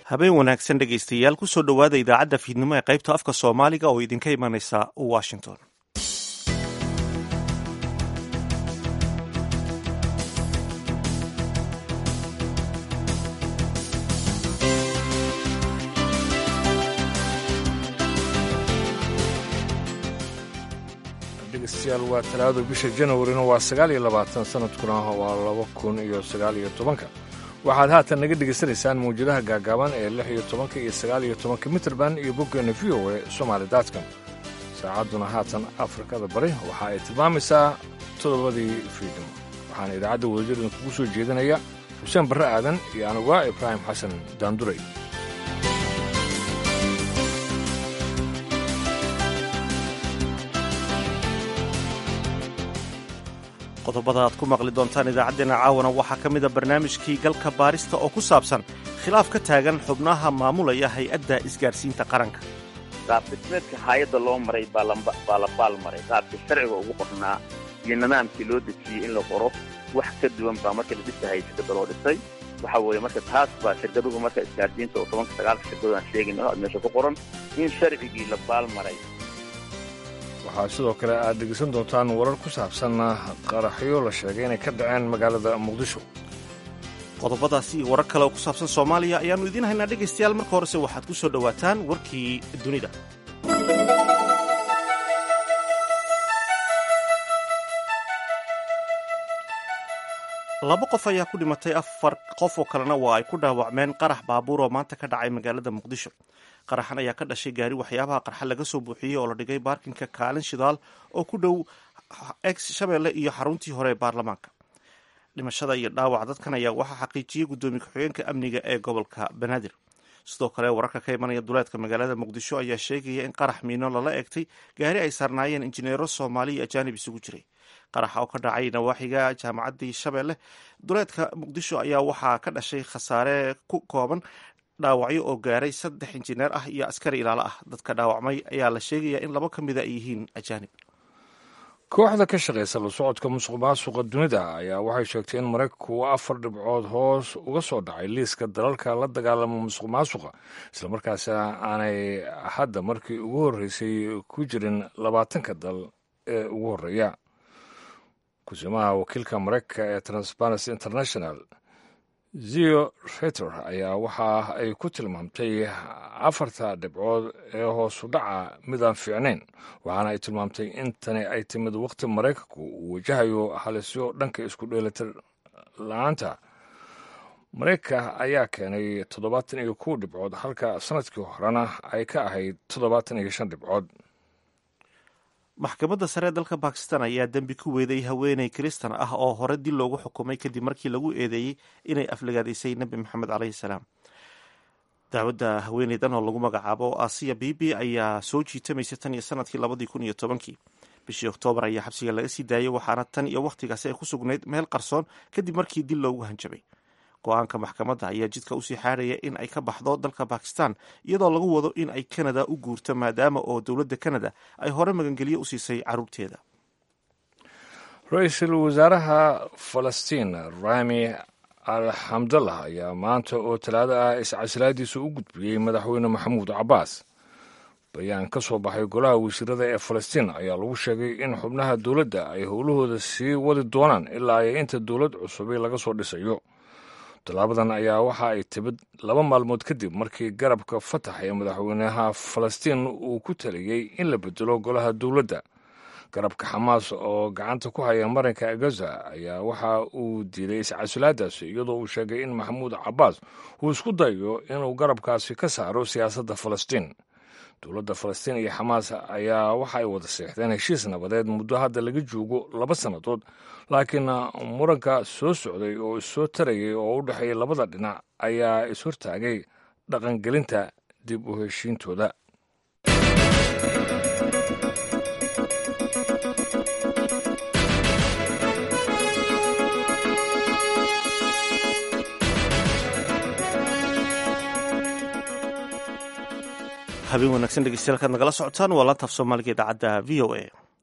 habeen wanaagsan dhegaystayaal kusoo dhowaada idaacadda fiidnimo ee qaybta afka soomaaliga oo idinka imanaysa washington dhegeystayaal waa talaado bisha janawarina waa sagaal iyo labaatan sanadkuna waa laba kun iyo sagaal iyo tobanka waxaad haatan naga dhegaysanaysaan mawjadaha gaagaaban ee lix iyo tobanka iyo sagaal iyo tobanka mitrband iyo boggeena v o e somaali daadkan saacadduna haatan afrikada bari waxa ay tilmaamaysaa toddobadii fiidnimo waxaana idaacadda wadajirdan kugu soo jeedinaya xuseen barre aadan iyo anuga ibraahim xasan daanduray qodobada aad ku maqli doontaan idaacaddeenna caawana waxaa ka mida barnaamijkii galka baarista oo ku saabsan khilaaf ka taagan xubnaha maamulaya hay-adda isgaadhsiinta qaranka qaabdhismeedka hay-adda loo maray baa la baal maray qaabkii sharciga ugu qornaa iyo nidaamkii loo dejiyey in la qoro wax ka duwan baa marka la dhisahay shirkadda loo dhisay waxa weeye marka taas baa shirkaduhu marka isgaadhsiinta oo tobanka sagaalka shirkado aan sheegayno aad meesha ku qoran in sharcigii la baal maray waxaa sidoo kale aad dhegeysan doontaan warar ku saabsan qaraxyo la sheegay inay ka dhaceen magaalada muqdisho qodobadaasi iyo warar kale oo ku saabsan soomaaliya ayaannu idiin haynaa dhegaystayaal marka horese waxaad ku soo dhowaataan warkii dunida laba qof ayaa ku dhimatay afar qof oo kalena waa ay ku dhaawacmeen qarax baabuur oo maanta ka dhacay magaalada muqdisho qaraxan ayaa ka dhashay gaari waxyaabaha qarxa laga soo buuxiyey oo la dhigay baarkinka kaalin shidaal oo ku dhow ex shabeelle iyo xaruntii hore ee baarlamaanka dhimashada iyo dhaawac dadkan ayaa waxaa xaqiijiyey guddoomiye ku-xigeenka amniga ee gobolka banaadir sidoo kale wararka ka imanaya duleedka magaalada muqdisho ayaa sheegaya in qarax miino lala eegtay gaari ay saarnaayeen injineero soomaali iyo ajaanib isugu jiray qaraxa oo ka dhacay nawaaxiga jaamacaddii shabeelle duleedka muqdisho ayaa waxaa ka dhashay khasaare ku kooban dhaawacyo oo gaaray saddex injineer ah iyo askari ilaalo ah dadka dhaawacmay ayaa la sheegaya in laba ka mida ay yihiin ajaanib kooxda ka shaqaysa la socodka musuq maasuqa dunida ayaa waxay sheegtay in maraykanku uu afar dhibcood hoos uga soo dhacay liiska dalalka la dagaalama musuq maasuqa islamarkaasina aanay hadda markii ugu horreysay ku jirin labaatanka dal ee ugu horreeya kusimaha wakiilka maraykanka ee transparency international zio reter ayaa waxa ay ku tilmaamtay afarta dhibcood ee hoosu dhaca midaan fiicnayn waxaana ay tilmaamtay in tani ay timid waqti maraykanku uu wajahayo halisyo dhanka isku dheelitir la-aanta maraykanka ayaa keenay toddobaatan iyo kow dhibcood halka sanadkii horena ay ka ahayd toddobaatan iyo shan dhibcood maxkamadda sare ee dalka bakistan ayaa dembi ku weeday haweeney kiristan ah oo hore dil loogu xukumay kadib markii lagu eedeeyey inay aflagaadaysay nebi maxamed caleyhi salaam dacwadda haweeneydan oo lagu magacaabo asiya bibi ayaa soo jiitamaysa tan iyo sanadkii labadii kun iyo tobankii bishii oktoobar ayaa xabsiga laga sii daayay waxaana tan iyo wakhtigaasi ay ku sugnayd meel qarsoon kadib markii dil loogu hanjabay go-aanka maxkamadda ayaa jidka usii xaadhaya in ay ka baxdo dalka bakistan iyadoo lagu wado in ay kanada u guurto maadaama oo dowladda kanada ay hore magangelyo u siisay caruurteeda ra-iisul wasaaraha falastiin rami al xamdallah ayaa maanta oo talaado ah iscasilaadiisa u gudbiyey madaxweyne maxamuud cabbaas bayaan ka soo baxay golaha wasiirada ee falastiin ayaa lagu sheegay in xubnaha dowladda ay howlahooda sii wadi doonaan ilaa ay inta dowlad cusubi laga soo dhisayo tallaabadan ayaa waxa ay timid laba maalmood kadib markii garabka fatax ee madaxweynaha falastiin uu ku taliyey in la bedelo golaha dowladda garabka xamaas oo gacanta ku haya marinka gaza ayaa waxa uu diiday iscasilaadaasi iyadoo uu sheegay in maxamuud cabbaas uu isku dayo inuu garabkaasi ka saaro siyaasadda falastiin dowladda falastiin iyo xamaas ayaa waxa ay wada seexdeen heshiis nabadeed muddo hadda laga joogo laba sannadood laakiin muranka soo socday oo issoo tarayay oo u dhexeeya labada dhinac ayaa ishortaagay dhaqangelinta dib u heshiintooda habeen wanaagsan dhegeystayaal kaad nagala socotaan waa laantaaf soomaaliga idaacadda v o a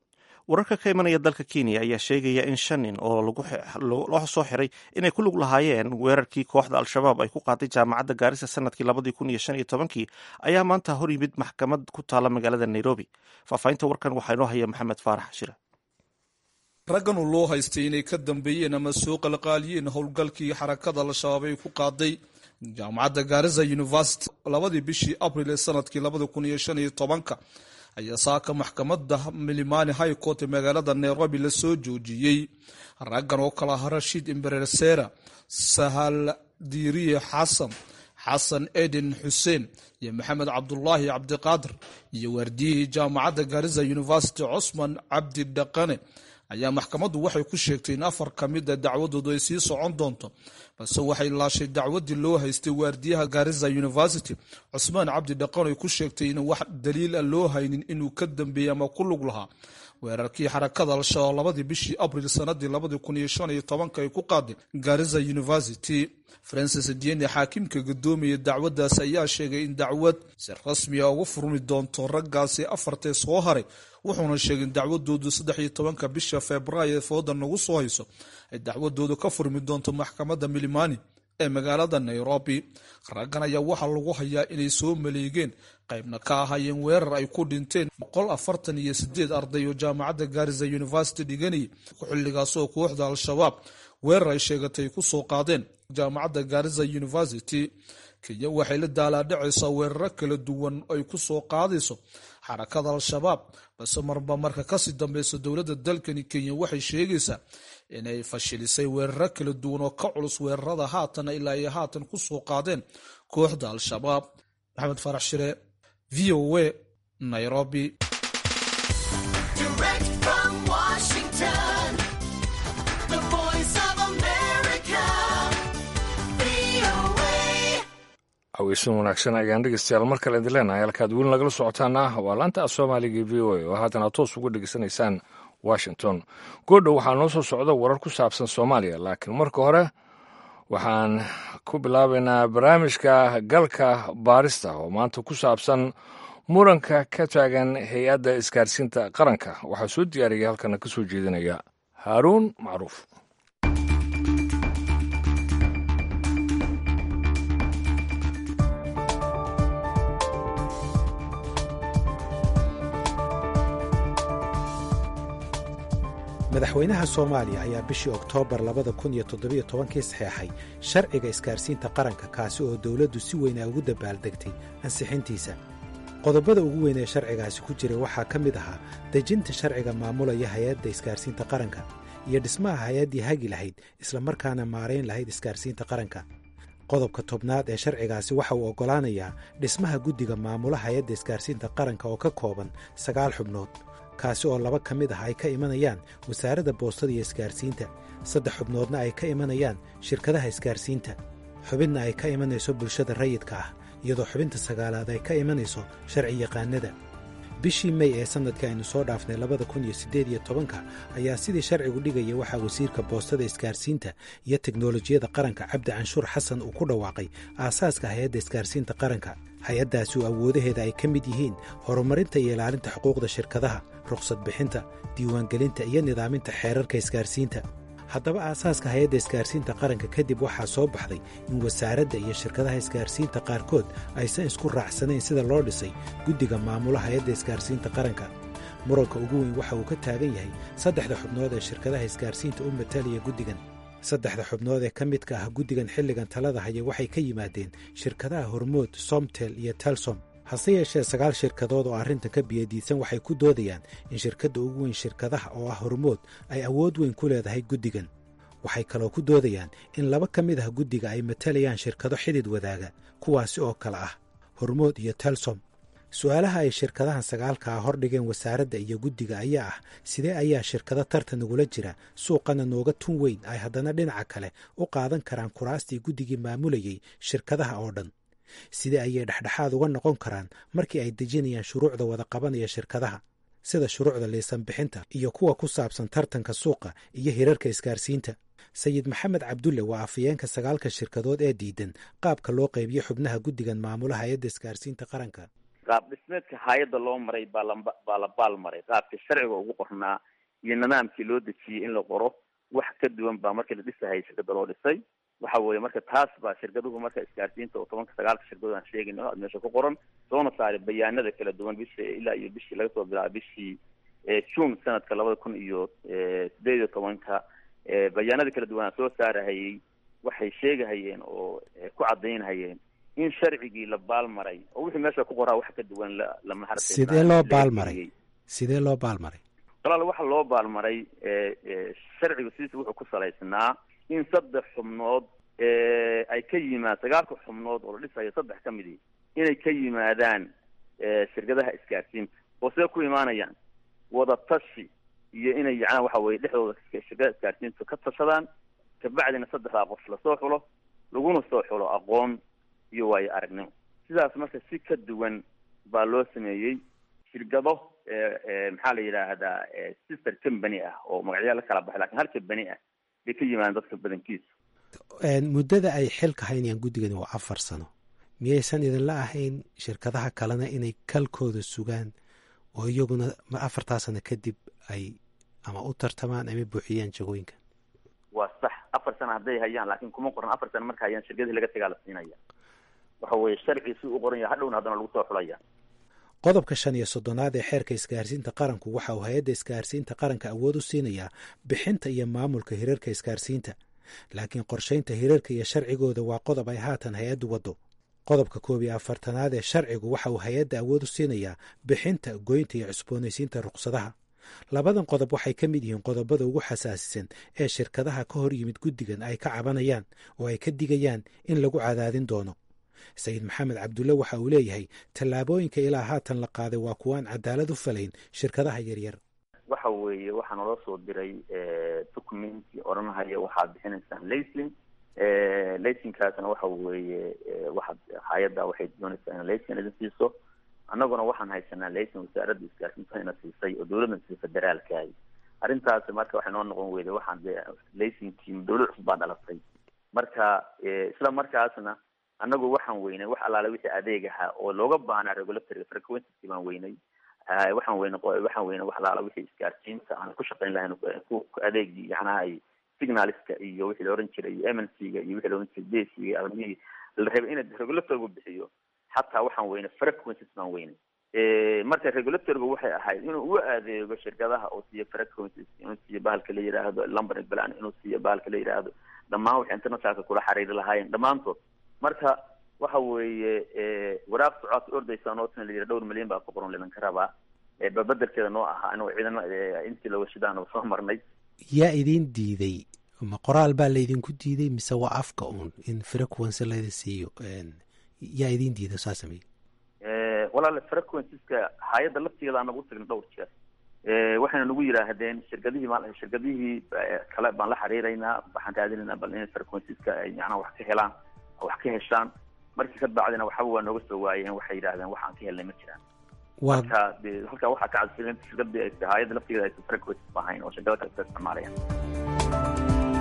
wararka ka imanaya dalka kenya ayaa sheegaya in shan nin oo loo soo xiray inay ku lug lahaayeen weerarkii kooxda al-shabaab ay ku qaaday jaamacadda gaarisa sanadkii labadii kun iyo shan iyo tobankii ayaa maanta hor yimid maxkamad ku taala magaalada nairobi faahfaahinta warkan waxaa inoo haya maxamed faarax shire raggan uu loo haystay inay ka dambeeyeen ama soo qalqaaliyeen howlgalkii xarakada al-shabaab ay ku qaaday jaamacadda gaarisa university labadii bishii abril ee sanadkii labada kun iyo shan iyo tobanka ayaa saaka maxkamadda milimani high court ee magaalada nairobi lasoo joojiyey raggan oo kala aha rashiid imberesera sahal diiriye xasan xasan eden xuseen iyo maxamed cabdulaahi cabdiqaadir iyo waardiyihii jaamacadda gaarisa university cosman cabdi dhaqane ayaa maxkamaddu waxay ku sheegtay in afar ka mida dacwadoodu ay sii socon doonto balse waxay laashay dacwadii loo haystay waardiyaha gaarisa university cusmaan cabdi dhaqan ay ku sheegtay in wax daliil a loo haynin inuu ka dambeeyey ama ku lug lahaa weerarkii xarakada al-shabaab labadii bishii abril sanadii labadii kun iyo shan iyo tobanka ay ku qaaday gaarisa university francis diene xaakimka gudoomiyay dacwaddaas ayaa sheegay in dacwad si rasmiga ugu furmi doonto raggaasi afartee soo haray wuxuuna sheegay in dacwadoodu saddex iyo tobanka bisha februaayo ee fooda nagu soo hayso ay dacwadoodu ka furmi doonto maxkamadda milimani ee magaalada nairobi raggan ayaa waxaa lagu hayaa inay soo maleegeen qaybna ka ahaayeen weerar ay ku dhinteen boqol afartan iyo sideed arday oo jaamacadda gaarisa university dhiganayay xilligaasoo kooxda al-shabaab weerar ay sheegatay ku soo qaadeen jaamacadda gaarisa university kenya waxay la daalaadhacaysaa weeraro kala duwan ay ku soo qaadayso xarakada al-shabaab balse marba marka kasii dambeysa dowladda dalkani kenya waxay sheegaysaa inay fashilisay weeraro kala duwan oo ka culus weerarada haatan ilaa ay haatan ku soo qaadeen kooxda al-shabaab maxamed farax shire v o a nairobi aweysan wanaagsan ayaan dhegeystayaal mar kale idin leenahay halkaad weli nagala socotaana waa laanta soomaaliga v o a oo haatan aad toos uga dhegeysanaysaan washington goodhow waxaa noo soo socda warar ku saabsan soomaaliya laakiin marka hore waxaan ku bilaabaynaa barnaamijka galka baarista oo maanta ku saabsan muranka ka taagan hay-adda isgaarsiinta qaranka waxaa soo diyaariyay halkana ka soo jeedinaya haaruun macruuf madaxweynaha soomaaliya ayaa bishii oktoobar labada kun iyo toddobiyo tobankii saxeexay sharciga isgaarsiinta qaranka kaasi oo dowladdu si weyn ay ugu dabaaldegtay ansixintiisa qodobada ugu weyn ee sharcigaasi ku jiray waxaa ka mid ahaa dejinta sharciga maamulaya hay-adda isgaarsiinta qaranka iyo dhismaha hay-addii hagi lahayd islamarkaana maarayn lahayd isgaarsiinta qaranka qodobka tobnaad ee sharcigaasi waxa uu oggolaanayaa dhismaha guddiga maamula hay-adda isgaarsiinta qaranka oo ka kooban sagaal xubnood kaasi oo laba ka mid ah ay ka imanayaan wasaaradda boostada iyo isgaarsiinta saddex xubnoodna ay ka imanayaan shirkadaha isgaarsiinta xubinna ay ka imanayso bulshada rayidka ah iyadoo xubinta sagaalaad ay ka imanayso sharci yaqaanada bishii mey ee sannadka aynu soo dhaafnay labada kun iyo siddeed iyo tobanka ayaa sidii sharcigu dhigaya waxaa wasiirka boostada isgaarsiinta iyo teknolojiyadda qaranka cabdi canshuur xasan uu ku dhawaaqay aasaaska hay-adda isgaarsiinta qaranka hay-addaasi oo awoodaheeda ay ka mid yihiin horumarinta iyo ilaalinta xuquuqda shirkadaha rukhsad bixinta diiwaangelinta iyo nidaaminta xeerarka isgaarsiinta haddaba aasaaska hay-adda isgaarsiinta qaranka kadib waxaa soo baxday in wasaaradda iyo shirkadaha isgaarsiinta qaarkood aysan isku raacsanayn sida loo dhisay guddiga maamula hay-adda isgaarsiinta qaranka muranka ugu weyn waxa uu ka taagan yahay saddexda xubnood ee shirkadaha isgaarsiinta u matalaya guddigan saddexda xubnood ee ka midka ah guddigan xilligan talada haya waxay ka yimaadeen shirkadaha hormood somtel iyo telsom hase yeeshee sagaal shirkadood oo arrintan ka biyadiisan waxay ku doodayaan in shirkadda ugu weyn shirkadaha oo ah hormood ay awood weyn ku leedahay guddigan waxay kaloo ku doodayaan in laba ka mid ah guddiga ay matalayaan shirkado xidid wadaaga kuwaasi oo kale ah hormood iyo telsom su-aalaha ay shirkadahan sagaalka ah hordhigeen wasaaradda iyo guddiga ayaa ah sidee ayaa shirkado tartan nagula jira suuqana nooga tun weyn ay haddana dhinaca kale u qaadan karaan kuraastii guddigii maamulayay shirkadaha oo dhan sidee ayay dhexdhexaad uga noqon karaan markii ay dejinayaan shuruucda wada qabanaya shirkadaha sida shuruucda liisan bixinta iyo kuwa ku saabsan tartanka suuqa iyo hirarka isgaarsiinta sayid maxamed cabdulle waa afayeenka sagaalka shirkadood ee diidan qaabka loo qaybiyo xubnaha guddigan maamula hay-adda isgaarsiinta qaranka qaab dhismeedka hay-adda loo maray baa la baa la baal maray qaabka sharciga ugu qornaa iyo nidaamkii loo dejiyey in la qoro wax ka duwan baa markii la dhisahayay shirkada loo dhisay waxa weeye marka taas baa shirkaduhu marka isgaarsiinta oo tobanka sagaalka shirkadood aan sheegayno aad meesha ku qoran soona saaray bayaanada kala duwan bishii ilaa iyo bishii laga soo bilaabo bishii june sanadka labada kun iyo sideed iyo tobanka bayaanada kala duwan aan soo saarahayay waxay sheegahayeen oo ku cadaynhayeen in sharcigii la baalmaray oo wixii meesha ku qoraa wax ka duwan lama hartay sidee loo baalmaray sidee loo baalmaray walaal waxa loo baalmaray sharcigu sidiisa wuxuu ku salaysnaa in saddex xubnood ay ka yimaad sagaalka xubnood oo la dhisayo saddex ka midi inay ka yimaadaan shirkadaha isgaarsiinta oo see ku imaanayaan wada tashi iyo inay yacnaa waxa weye dhexdooda shirkadaha isgaarsiinta ka tashadaan kabacdina saddexdaa qof lasoo xulo laguna soo xulo aqoon iyo waayo aragnimo sidaas marka si ka duwan baa loo sameeyey shirkado maxaa la yidhaahdaa sister company ah oo magacyaa la kala baxay lakin hal company ah bay ka yimaadeen dadka badankiisa muddada ay xilka haynayaan guddigani waa afar sano miyaysan idinla ahayn shirkadaha kalena inay kalkooda sugaan oo iyaguna afartaa sano kadib ay ama u tartamaan ama buuxiyaan jagooyinkan waa sax afar sano hadday hayaan laakiin kuma qoran afar sano marka hayaan shirkadihii laga tagaa la siinaya waxa weeye sharcii si u qoran yahay hadhowna haddana lagu soo xulaya qodobka shan iyo soddonaad ee xeerka isgaarsiinta qaranku waxa uu hay-adda isgaarsiinta qaranka awood u siinayaa bixinta iyo maamulka hirarka isgaarsiinta laakiin qorshaynta hirarka iyo sharcigooda waa qodob ay haatan hay-addu waddo qodobka koob iyo afartanaad ee sharcigu waxa uu hay-adda awood u siinayaa bixinta goynta iyo cusboonaysiinta ruqsadaha labadan qodob waxay ka mid yihiin qodobada ugu xasaasisan ee shirkadaha ka hor yimid guddigan ay ka cabanayaan oo ay ka digayaan in lagu cadaadin doono sayid maxamed cabdulle waxa uu leeyahay tallaabooyinka ilaa haatan la qaaday waa kuwaan cadaalad u falayn shirkadaha yaryar waxa weeye waxaa naloo soo diray documenti odhanahaya waxaad bixinaysaan laysin laysinkaasna waxa weeye waxaad hay-adda waxay doonaysaa in laysin idin siiso annaguna waxaan haysanaa laysin wasaaradda isgaarsiinta ina siisay oo dawladna siisay federaalkaay arrintaasi marka waxay noo noqon weyday waxaan dee laysinkii dawlad cusub baa dhalatay marka isla markaasna annagu waxaan weynay wax allaale wixii adeeg ahaa oo looga baahnaa regulatory frequency baan weynay waxaan weyne waxaan weyne wax allaala wixii isgaarsiinta aan ku shaqayn lahayn ku adeegii yacnaha ay signaliska iyo wixii la oran jiray m n c ga iyo wixii la oran jiray desiga armihii la rabay in regulatorgu bixiyo xataa waxaan weyne frequencies baan weynay marka regulatorgu waxay ahayd inuu u adeego shirkadaha oo siiyo frequencies inuu siiyo bahalka la yidhaahdo lumbering plan inuu siiyo bahalka la yidhaahdo dhammaan waxay internationalka kula xiriiri lahaayeen dhammaantood marka waxa weeye waraaq socood ordaysaa nootna la yidhi dhowr milyan baa ku qoran lidanka rabaa babedelkeeda noo ahaa anagoo ciidamo intii la washidaana soo marnay yaa idin diiday ma qoraal baa laydinku diiday mise waa afka uun in frequency laydin siiyo yaa idin diiday saa samey walaale frequenceska hay-adda laftigeeda aan nagu tagin dhowr jeer waxayna nagu yidhaahdeen shirkadihii ma shirkadihii kale baan la xiriiraynaa waxaan raadinaynaa bal inay frequenceska ay macnaha wax ka helaan wax ka heshaan markii ka bacdina waxaba waa nooga soo waayeen waxay yidhahdeen waxaan ka helnay ma jiraan marka de halkaa waxaa ka cadsilen shirkadii hay-adda laftigeeda aysan frequences ahayn oo shirkada kale ka isticmaalayaan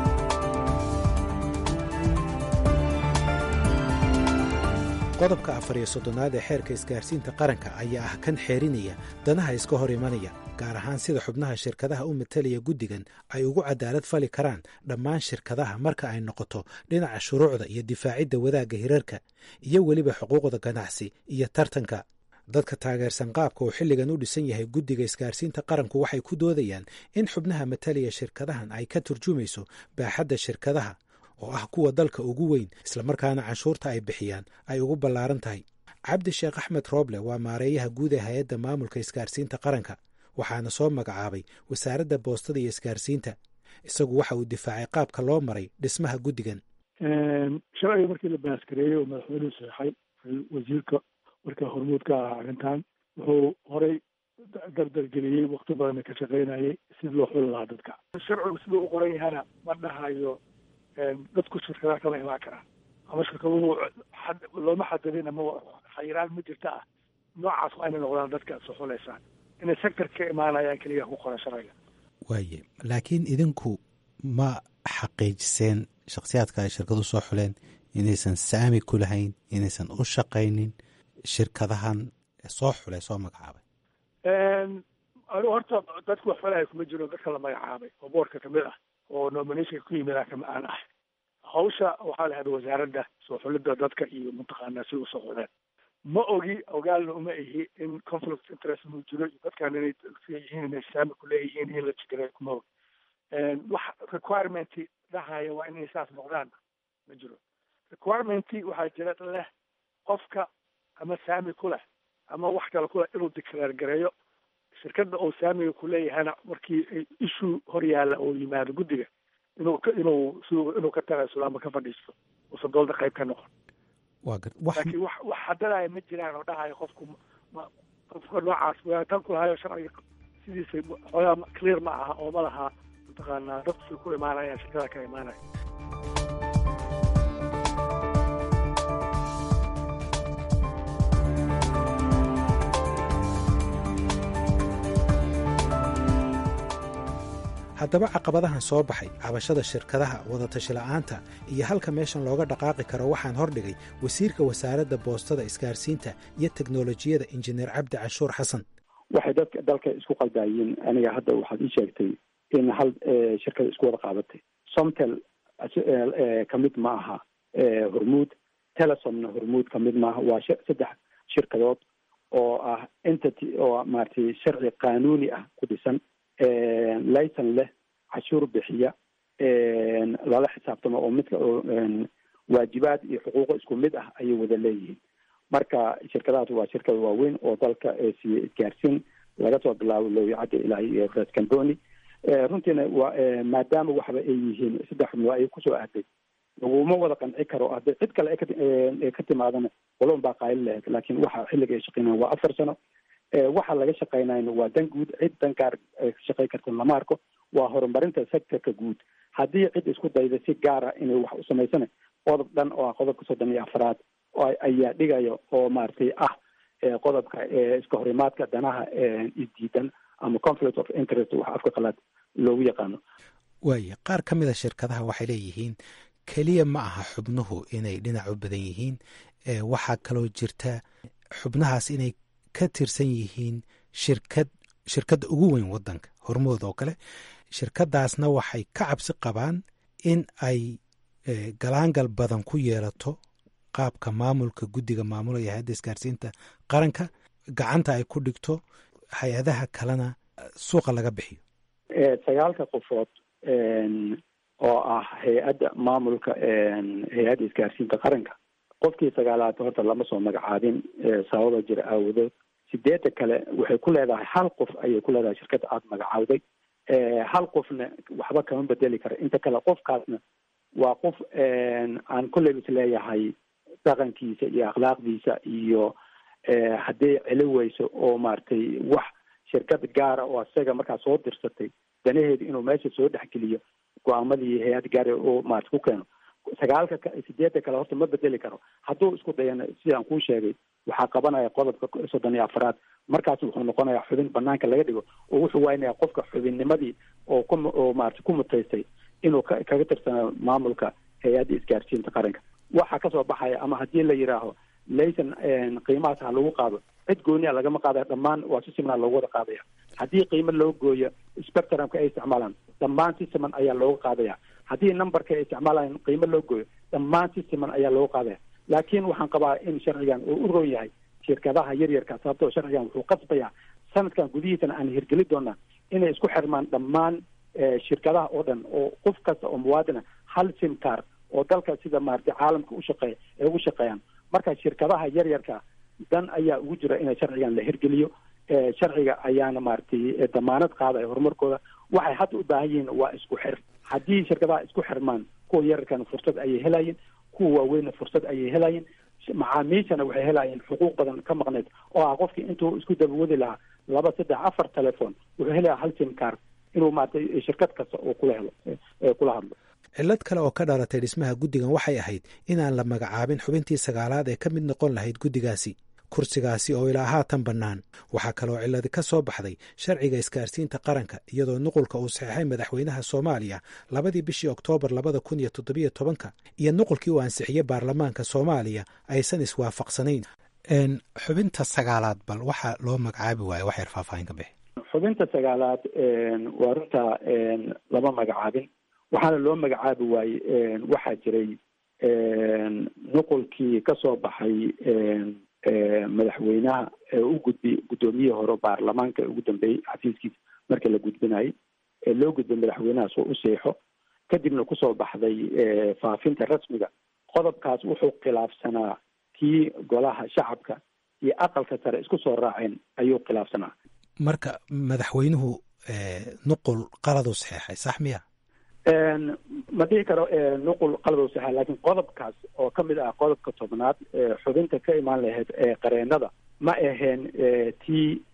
qodobka afar iyo soddonaad ee xeerka isgaarsiinta qaranka ayaa ah kan xeerinaya danaha iska hor imanaya gaar ahaan sida xubnaha shirkadaha u matalaya guddigan ay ugu cadaalad fali karaan dhammaan shirkadaha marka ay noqoto dhinaca shuruucda iyo difaacidda wadaagga hirarka iyo weliba xuquuqda ganacsi iyo tartanka dadka taageersan qaabka uu xilligan u dhisan yahay guddiga isgaarsiinta qaranku waxay ku doodayaan in xubnaha matalaya shirkadahan ay ka turjumayso baaxadda shirkadaha oo ah kuwa dalka ugu weyn islamarkaana canshuurta ay bixiyaan ay ugu ballaaran tahay cabdi sheekh axmed rooble waa maareeyaha guud ee hay-adda maamulka isgaarsiinta qaranka waxaana soo magacaabay wasaaradda boostada iyo isgaarsiinta isagu waxa uu difaacay qaabka loo maray dhismaha guddigan sharciga markii la baaskareeyey oo madaxweynuhu saxay wasiirka markaa hormuud ka ahaa arrintan wuxuu horey dardargeliyey wakti badanna ka shaqaynayay sidii loo xuli lahaa dadka sharcigu siduu u qoran yahana ma dhahayo dadku shirkadaha kama imaan karaan ama shirkaduhu looma xadadin ama khayiraan ma jirta ah noocaas waa inay noqdaan dadka soo xuleysaan inay sector ka imaanayaan keliya ku qoran sharciga waaye laakiin idinku ma xaqiijiseen shakhsiyaadka ay shirkadu soo xuleen inaysan saami ku lahayn inaysan u shaqaynin shirkadahan soo xulay soo magacaabay anigu horta dadku wax falaya kuma jiro dadka la magacaabay oo boorka kamid ah oo nominationka ku yimid kama aan ah hawsha waxaa la hada wasaaradda soo xulidda dadka iyo mataqaanaa si usoo xuleen ma ogi ogaalna uma ihi in conflict interest inuu jiro iyo dadkan inay yihiin inay saami ku leeyihiin in la jiray kuma og wax requirement dhahaya waa inay saas noqdaan ma jiro requirement waxaa jira leh qofka ama saami ku leh ama wax kale ku leh inuu declare gareeyo shirkadda oo saamiga ku leeyahana markii issue hor yaalla oo yimaado guddiga inuu inuu inuu ka tagaysulo ama ka fadhiisto uusan doolda qayb ka noqon waa gar wax laakiin wax wax hadanaya ma jiraan oo dhahaya qofku ma qofka noocaas tan ku lahayo sharciga sidiisa xoogaa clear ma aha oo ma laha mataqaanaa dadku say ku imaanayaan shirkada ka imaanaya haddaba caqabadahan soo baxay cabashada shirkadaha wadatashi la'aanta iyo halka meeshan looga dhaqaaqi karo waxaan hordhigay wasiirka wasaaradda boostada isgaarsiinta iyo teknolojiyada injineer cabdi canshuur xasan waxay dadka dalka isku qaldaayeen aniga hadda waxaad ii sheegtay in hal shirkada isku wada qaadatay somtel kamid ma aha hormuud telesomna hormuud kamid maaha waa saddex shirkadood oo ah entity oo maaragtay sharci qaanuuni ah ku dhisan layson leh cashuur bixiya lala xisaabtamo oo midka waajibaad iyo xuquuqo isku mid ah ayay wada leeyihiin marka shirkadahaas waa shirkada waaweyn oo dalka siiye isgaarsiin laga soo bilaabo lowyacadda ilaa iyo red camboni runtiina waa maadaama waxba ay yihiin saddex xubnoo ay kusoo aaday laguma wada qanci karo hadday cid kale ka timaadana qolon baa qaali lahayd laakiin waxa xilliga ay shaqeynayaan waa afar sano waxa laga shaqeynayna waa dan guud cid dan gaar shaqey karta lama arko waa horumarinta sectorka guud haddii cid isku dayda si gaara inay wax u samaysana qodob dhan oo ah qodobka soddon iyo afraad ayaa dhigaya oo maaragtay ah qodobka iska horimaadka danaha isdiidan ama conflict of interest wax afka qalaad loogu yaqaano waaya qaar ka mida shirkadaha waxay leeyihiin keliya ma aha xubnuhu inay dhinac u badan yihiin waxaa kaloo jirta xubnahaas inay ka tirsan yihiin shirkad shirkadda ugu weyn waddanka hormood oo kale shirkadaasna waxay ka cabsi qabaan in ay galaangal badan ku yeelato qaabka maamulka guddiga maamulaya hay-adda isgaarsiinta qaranka gacanta ay ku dhigto hay-adaha kalena suuqa laga bixiyo sagaalka qofood oo ah hay-adda maamulka hay-adda isgaarsiinta qaranka qofkii sagaalaad horta lama soo magacaabin sababa jira aawadood sideedda kale waxay ku leedahay hal qof ayay ku leedahay shirkadda aada magacaawday hal qofna waxba kama bedeli kara inta kale qofkaasna waa qof aan kolley is leeyahay dhaqankiisa iyo akhlaaqdiisa iyo hadday celi weyso oo maaragtay wax shirkad gaara oo isaga markaa soo dirsatay danaheedu inuu meesha soo dhexgeliyo go-aamadii hay-ad gaara oo maarata ku keeno sagaalka sideedda kale horta ma bedeli karo hadduu isku dayana sidaan kuu sheegay waxaa qabanaya qodobka soddon iyo afraad markaas wuxuu noqonayaa xubin banaanka laga dhigo oo wuxuu waynaya qofka xubinnimadii oo ku oo maarata ku mutaystay inuu ka kaga tirsana maamulka hay-adda isgaarsiinta qaranka waxaa kasoo baxaya ama haddii la yidhaaho laysan qiimahaas ha lagu qaado cid gooniya lagama qaadaya dhammaan waa si simanaa loogu wada qaadaya haddii qiimo loo gooyo spectrumka ay isticmaalaan dhammaan si siman ayaa looga qaadaya haddii numberka ay isticmaalayaan qiimo loo gooyo dhammaan si siman ayaa looga qaadaya laakiin waxaan qabaa in sharcigan uu u roon yahay shirkadaha yaryarka sababtoo sharcigan wuxuu qasbayaa sanadkan gudihiisana aan hirgeli doonaa inay isku xirmaan dhammaan shirkadaha oo dhan oo qof kasta oo muwaadina hal simcar oo dalka sida maaragtay caalamka u shaqeeya ay ugu shaqeeyaan marka shirkadaha yaryarka dan ayaa ugu jira inay sharcigan la hirgeliyo sharciga ayaana maaragtay damaanad qaadaya horumarkooda waxay hadda u baahan yihiin waa isku xir haddii shirkadaha isku xirmaan kuwa yararkana fursad ayay helayeen kuwa waaweynna fursad ayay helayeen macaamiishana waxay helayeen xuquuq badan ka maqneyd oo ah qofkii intuu isku dabawadi lahaa laba saddex afar telephone wuxuu helayaa hal simcar inuu maaragtay shirkad kasta oo kula helo kula hadlo cillad kale oo ka dhalatay dhismaha guddigan waxay ahayd inaan la magacaabin xubintii sagaalaad ee ka mid noqon lahayd guddigaasi kursigaasi oo ilaa haatan bannaan waxaa kaloo cilladi ka soo baxday sharciga isgaarsiinta qaranka iyadoo nuqulka uu saxeixay madaxweynaha soomaaliya labadii bishii oktoobar labada kun iyo toddobiyo tobanka iyo nuqulkii uu ansixiyey baarlamaanka soomaaliya aysan iswaafaqsanayn xubinta sagaalaad bal waxaa loo magacaabi waaye wax yar faahfaahin ka bixi xubinta sagaalaad waa runta lama magacaabin waxaana loo magacaabi waayey waxaa jiray nuqulkii kasoo baxay madaxweynaha ee u gudbi guddoomiyihii hore baarlamaanka ugu dambeeyey xafiiskiisa marka la gudbinayay ee loo gudbay madaxweynahaas oo u seexo kadibna kusoo baxday faafinta rasmiga qodobkaas wuxuu khilaafsanaa kii golaha shacabka iyo aqalka sare isku soo raaceen ayuu khilaafsanaa marka madaxweynuhu nuqul qaladuu saxeexay sax miya ma dhihi karo nuqul qaladuu saxeexay laakiin qodobkaas oo ka mid ah qodobka tobnaad xubinta ka imaan lahayd ee qareenada ma aheen tii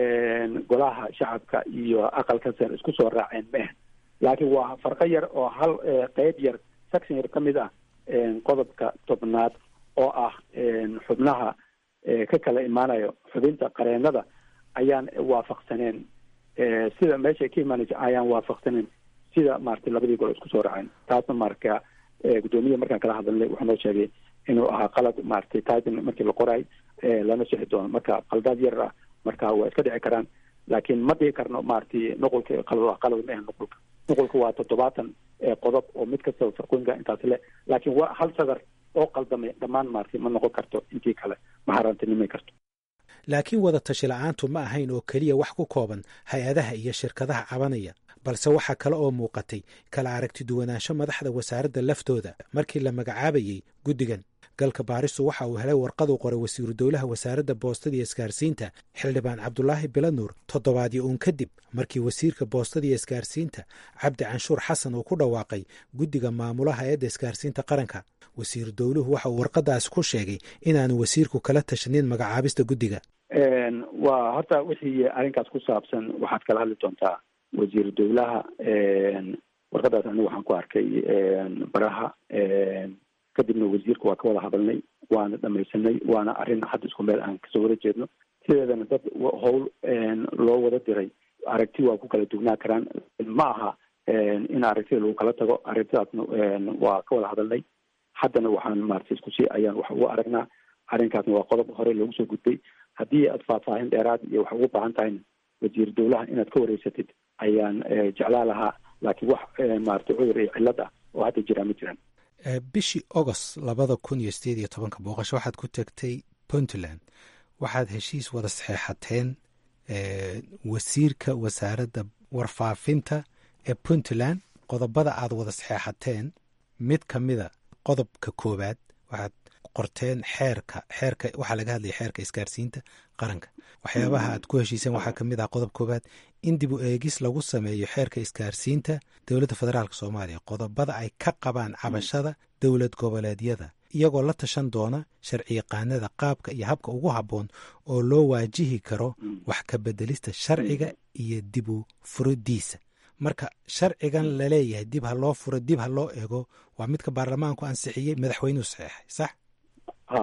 golaha shacabka iyo aqalka sare isku soo raaceen ma ahen laakiin waa farqo yar oo hal qeyb yar section yar ka mid ah qodobka tobnaad oo ah xubnaha ka kala imaanayo xubinta qareenada ayaan waafaqsaneen sida meeshay ka imaanaysa ayaan waafaqsaneen sida maratay labadii gol isku soo raaceen taasna marka guddoomiyaha markaan kala hadalnay wuxuu noo sheegay inuu ahaa qalad maratay titan markii la qoraay lana sixi doono marka qaldaad yar ah marka waa iska dhici karaan laakiin ma dhihi karno maratay nuqulka qalad qalad ma ahan nuqulka nuqulka waa toddobaatan qodob oo mid kastaba farqooyinka intaas le laakiin waa hal sadar oo qaldamay dhammaan maartay ma noqon karto intii kale ma harantinimay karto laakiin wada tashi la-aantu ma ahayn oo keliya wax ku kooban hay-adaha iyo shirkadaha cabanaya balse waxaa kale oo muuqatay kala aragti duwanaansho madaxda wasaaradda laftooda markii la magacaabayey guddigan galka baaristu waxa uu helay warqaduu qoray wasiiru dowlaha wasaaradda boostada iyo isgaarsiinta xildhibaan cabdulaahi bilanuur toddobaadyo uun kadib markii wasiirka boostada iyo isgaarsiinta cabdi canshuur xasan uu ku dhawaaqay guddiga maamulaha eedda isgaarsiinta qaranka wasiiru dowluhu waxa uu warqadaasi ku sheegay inaanu wasiirku kala tashanin magacaabista guddiga waa horta wixii arrinkaas ku saabsan waxaad kala hadli doontaa wasiiru dowlaha warqadaas anigu waxaan ku arkay baraha kadibna wasiirka waa ka wada hadalnay waana dhamaysanay waana arrin hadda isku meel aan kasoo wada jeedno sideedana dad howl loo wada diray aragti waa ku kala dugnaa karaan ma aha in aragtida lagu kala tago aragtidaasna waa ka wada hadalnay haddana waxaan maarata isku sii ayaan wax ugu aragnaa arrinkaasna waa qodob hore loogu soo gudbay haddii aad faahfaahin dheeraad iyo wax ugu baahan tahayna wasiir dowlaha inaad ka wareysatid ayaan jeclaa lahaa laakiin wax maarata cudur iyo cillad ah oo hadda jiraa ma jiraan bishii agost labada kun iyo sideed iyo tobanka booqasho waxaad ku tagtay puntland waxaad heshiis wada saxeexateen wasiirka wasaaradda warfaafinta ee puntland qodobada aad wada saxeexateen mid ka mida qodobka koowaad waxaad qorteen xeerka xeerka waxaa laga hadlaya xeerka isgaarsiinta qaranka waxyaabaha aad ku heshiiseen waxaa ka mid ah qodob koowaad in dib u eegis lagu sameeyo xeerka isgaarsiinta dowladda federaalk soomaaliya qodobada ay ka qabaan cabashada dowlad goboleedyada iyagoo la tashan doona sharciyaqaanada qaabka iyo habka ugu habboon oo loo waajihi karo wax ka bedelista sharciga iyo dib u furidiisa marka sharcigan laleeyahay dib ha loo furo dib ha loo eego waa midka baarlamaanku ansixiyey madaxweynuhu saxeexay sax ha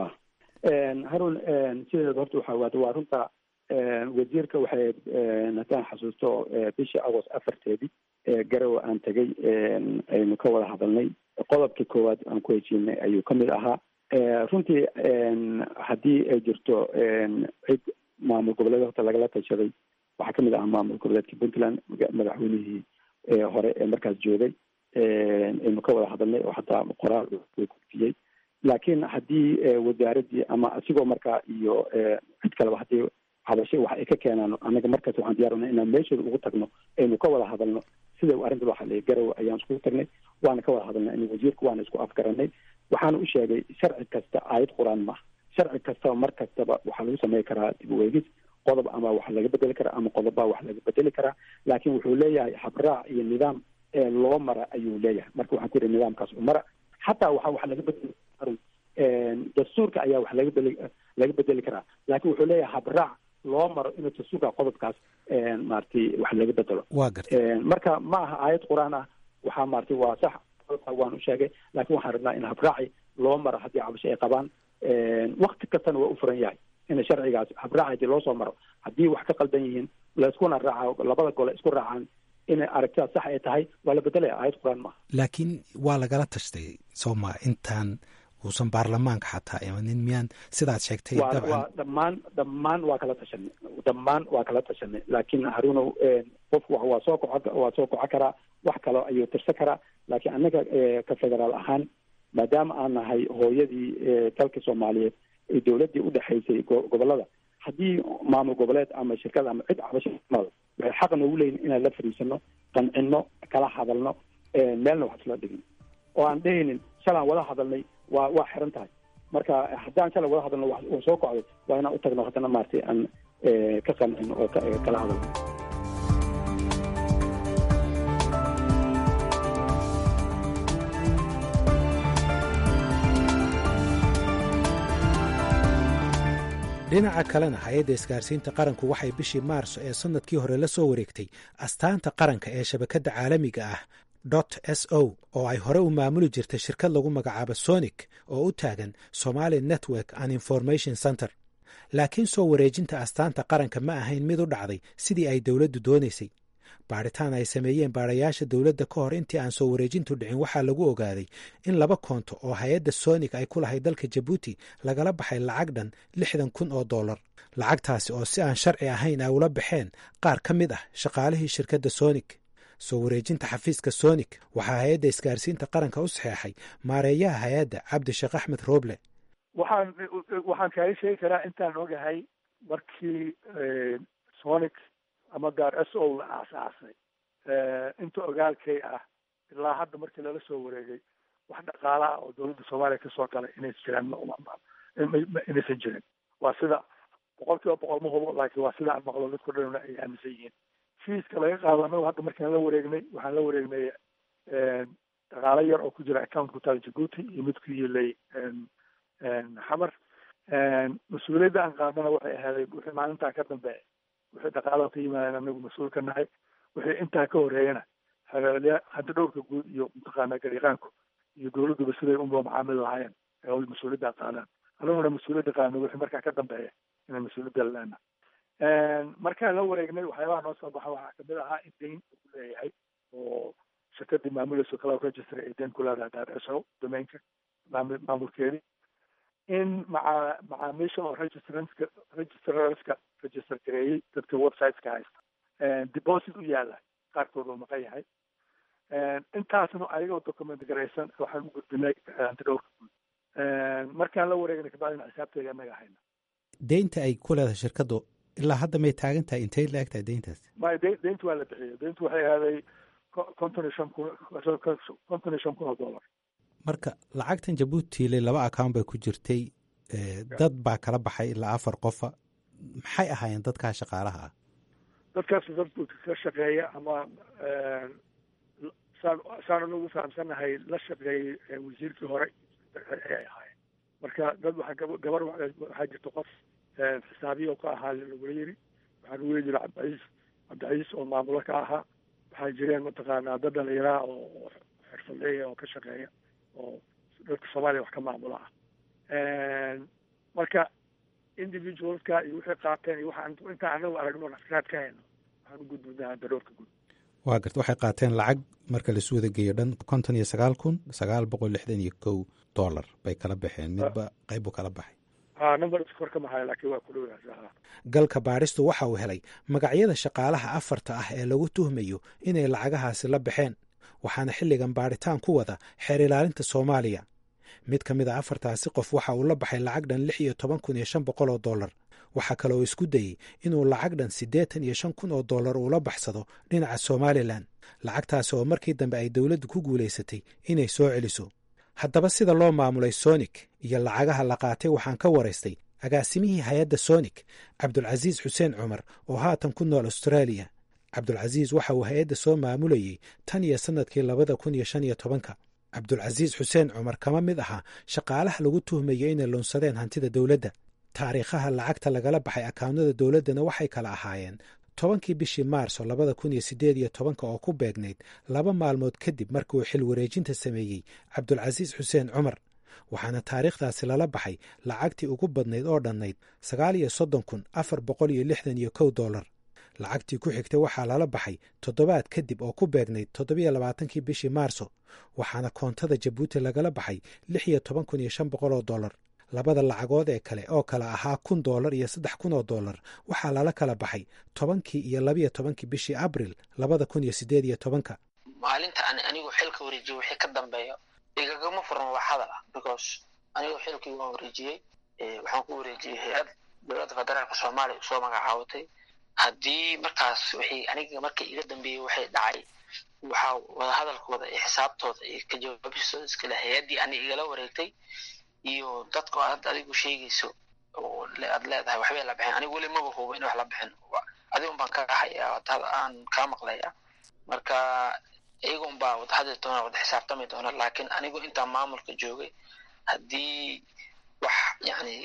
harun sideeda horta waxa waad waa runta wasiirka waxay haddaan xasuusto bishii agost afarteedii garowe aan tegay aynu ka wada hadalnay qodobkii koowaad aan ku heshiinay ayuu ka mid ahaa runtii haddii ay jirto cid maamul goboleed horta lagala tashaday waxaa kamid ahaa maamul goboleedka puntland madaxweynihii hore ee markaas joogay aynu ka wada hadalnay oo hataa qoraal gudfiyey laakiin haddii wasaaraddii ama asigoo markaa iyo cid kaleba haddii hadashay wax ay ka keenaan anaga markaas waxaan diyaaruna inaan meeshooda ugu tagno aynu ka wada hadalno sida arrinta loo hadlaya garowe ayaan iskugu tagnay waana ka wada hadalnay in wasiirka waana isku afgaranay waxaana u sheegay sharci kasta aayad qur-aan maaha sharci kastaba mar kastaba waxaa lagu samey karaa dib u eegis qodob ama wax laga bedeli karaa ama qodobbaa wax laga bedeli karaa laakiin wuxuu leeyahay habraac iyo nidaam ee loo mara ayuu leeyahay marka waxaan ku yihi nidaamkaas u mara xataa waxa wax laga bedeli dastuurka ayaa wax laga bedeli laga bedeli karaa laakiin wuxuu leeyahay habraac loo maro inuu dastuurka qodobkaas maaragtay wax laga bedelo waa gartay marka ma aha aayad qur-aan ah waxaa maaragtay waa sax qodobka waan u sheegay laakiin waxaan rabnaa in habraaci loo maro haddii cabasho ay qabaan wakti kastana waa u furan yahay in sharcigaas habraac hadii loo soo maro haddii wax ka qaldan yihiin laiskuna raaca labada gole isku raacaan inay aragtidaas sax ay tahay waa la bedelaya aayad qur-aan maaha laakiin waa lagala tashtay sooma intaan uusan baarlamaanka xataa imanin miyaan sidaad sheegtay waa waa dhammaan dhammaan waa kala tashanay dhammaan waa kala tashanay laakiin haruunow qofku waa soo koco waa soo koco karaa wax kalo ayuu tirsan karaa laakiin annaga ka federaal ahaan maadaama aan nahay hooyadii dalka soomaaliyeed ee dowladdii udhexaysay gobolada haddii maamul goboleed ama shirkad ama cid cabashamada waxay xaq noogu leeyihin inaan la fariisano qancino kala hadalno meelna wax isla dhigin oo aan dhehaynin shalaan wada hadalnay waa waa xiran tahay marka haddaan shalay wada hadalno uu soo kocday waa inaan utagno haddana maaragtay aan ka qancino oo kala hadalno dhinaca kalena hay-adda isgaarsiinta qaranku waxay bishii maarso ee sannadkii hore la soo wareegtay astaanta qaranka ee shabakadda caalamiga ah dot s o oo ay hore u maamuli jirtay shirkad lagu magacaabo sonic oo u taagan somali network and information center laakiin soo wareejinta astaanta qaranka ma ahayn mid u dhacday sidii ay dowladdu doonaysay baadhitaan ay sameeyeen baadhayaasha dowladda ka hor intii aan soo wareejintu dhicin waxaa lagu ogaaday in laba koonto oo hay-adda sonik ay ku lahay dalka jabuuti lagala baxay lacag dhan lixdan kun oo dollar lacagtaasi oo si aan sharci ahayn ay ula baxeen qaar ka mid ah shaqaalihii shirkadda sonik soo wareejinta xafiiska sonik waxaa hay-adda isgaarsiinta qaranka u saxeexay maareeyaha hay-adda cabdisheekh axmed rooble waxaan waxaan kaaga sheegi karaa intaan ogahay markii sonic ama gaar s o la aasaasay inta ogaalkay ah ilaa hadda markii lala soo wareegay wax dhaqaalaha oo dowladda soomaaliya kasoo galay inaysan jiraan inaysan jirin waa sida boqol kiiba boqol ma hubo laakiin waa sida aan maqlo dadku dhanna ay aaminsan yihiin fiiska laga qaado anagu hadda markaan la wareegnay waxaan la wareegnay dhaqaalo yar oo ku jira account ku taal jabuuti iyo mid ku yilay xamar mas-uuliyadda aan qaadana waxay ahaaday wixii maalintaa ka dambeeya wixii dhaqaalaha ka yimaadeen anagu mas-uul ka nahay wixii intaa ka horeeyana hagaaliya hadda dhowrka guud iyo mataqaanaa gariiqaanku iyo dowladduba siday unba macaamil lahaayeen ee mas-uuliyadda qaadaan anaguna mas-uuliyadda qaadno wixii markaa ka dambeeya inaan mas-uuliyadda laleena markaan la wareegnay waxyaabaha noo soo baxa waxaa kamid ahaa in dayn uu leeyahay oo shirkadii maamulayso cloud register ay dayn ku leedahay daarso domainka maamulkeedii in maca macaamiisha oo registrantska registrarska register gareeyey dadka websiteska haysta deposit u yaala qaarkood oo maqan yahay intaasna ayagoo document garaysan waxaan u gudbinay antidhowrka guud markaan la wareegnay kabacdina xisaabteeda anaga hayna deynta ay ku leedahay shirkaddu ilaa hadda may taagan tahay intay la eg tahay deyntaas maya de deynta waa la bixiyay deyntu waxay ahaaday konton iyo shan kun konton iyo shan kun oo dollar marka lacagtan jabuutiile laba account bay ku jirtay dad baa kala baxay ilaa afar qofa maxay ahaayeen dadkaa shaqaalaha ah dadkaas dad ka shaqeeya ama saan saan anagu fahamsanahay la shaqeeyey wasiirkii hore ayay ahaayeen marka dad waxaa gabar waxaa jirta qof xisaabiya oo ka ahaa lagula yiri waxaa lagu yiri cabdiciis cabdiciis oo maamulo ka ahaa waxaa jireen mataqaanaa dad dhalinyaraha oo xirfadleeya oo ka shaqeeya oo dadka soomaaliya wax ka maamula ah marka individualska iyo wixii qaateen iyo waxaan intaan anagu aragno nafraad ka hayno waxaan u gudbinaa daroorka guud waa garta waxay qaateen lacag marka laisu wada geeyo dhan konton iyo sagaal kun sagaal boqol lixdan iyo kow dollar bay kala baxeen midba qayb buu kala baxay numberkor ka maxay laakiin waa ku dhow galka baadhistu waxa uu helay magacyada shaqaalaha afarta ah ee lagu tuhmayo inay lacagahaasi la baxeen waxaana xilligan baadhitaan ku wada xeer ilaalinta soomaaliya mid ka mid a afartaasi qof waxa uu la baxay lacag dhan lix iyo toban kun iyo shan boqol oo dollar waxaa kale oo isku dayey inuu lacag dhan siddeetan iyo shan kun oo dollar uula baxsado dhinaca somalilan lacagtaasi oo markii dambe ay dowladdu ku guulaysatay inay soo celiso haddaba sida loo maamulay sonik iyo lacagaha la qaatay waxaan ka waraystay agaasimihii hay-adda sonik cabdulcasiis xuseen cumar oo haatan ku nool austraaliya cabdulcasiis waxa uu hay-adda soo maamulayey tan iyo sannadkii labada kun iyo shan iyo tobanka cabdulcasiis xuseen cumar kama mid ahaa shaqaalaha lagu tuhmayo inay lunsadeen hantida dowladda taariikhaha lacagta lagala baxay akawnada dowladdana waxay kala ahaayeen tobankii bishii maarso labada kun iyo siddeed iyo tobanka oo ku beegnayd laba maalmood kadib markii uu xil wareejinta sameeyey cabdulcasiis xuseen cumar waxaana taariikhdaasi lala baxay lacagtii ugu badnayd oo dhannayd sagaal iyo soddon kun afar boqol iyo lixdan iyo kow dollar lacagtii ku xigtay waxaa lala baxay toddobaad kadib oo ku beegnayd toddobiyo labaatankii bishii maarso waxaana koontada jabuuti lagala baxay lix iyo toban kun iyo shan boqol oo dollar labada lacagood ee kale oo kale ahaa kun dollar iyo saddex kun oo dollar waxaa lala kala baxay tobankii iyo labiyo tobankii bishii abril labada kun iyo siddeed iyo tobanka maalinta aan anigu xilka wareejiyo wixii ka dambeeyo igagama furan wax hadal ah because anigu xilkii waan wareejiyey waxaan ku wareejiyey hay-ad dowladda federaalka soomaaliya usoo magacaabatay haddii markaas wixii aniga markii iga dambeeyey waxay dhacay waxaa wadahadalkooda iyo xisaabtooda iyo ka jawaabistooda iskale hay-addii ani igala wareegtay iyo dadka aad adigu sheegayso oo aad leedahay waxbay la baxeen anigu weli maba hubo in wax la baxeen adiga un baan ka hayaa aan kaa maqlaya marka iyaga un baa wada hadli doona wada xisaabtami doona laakiin anigu intaan maamulka joogay haddii wax yani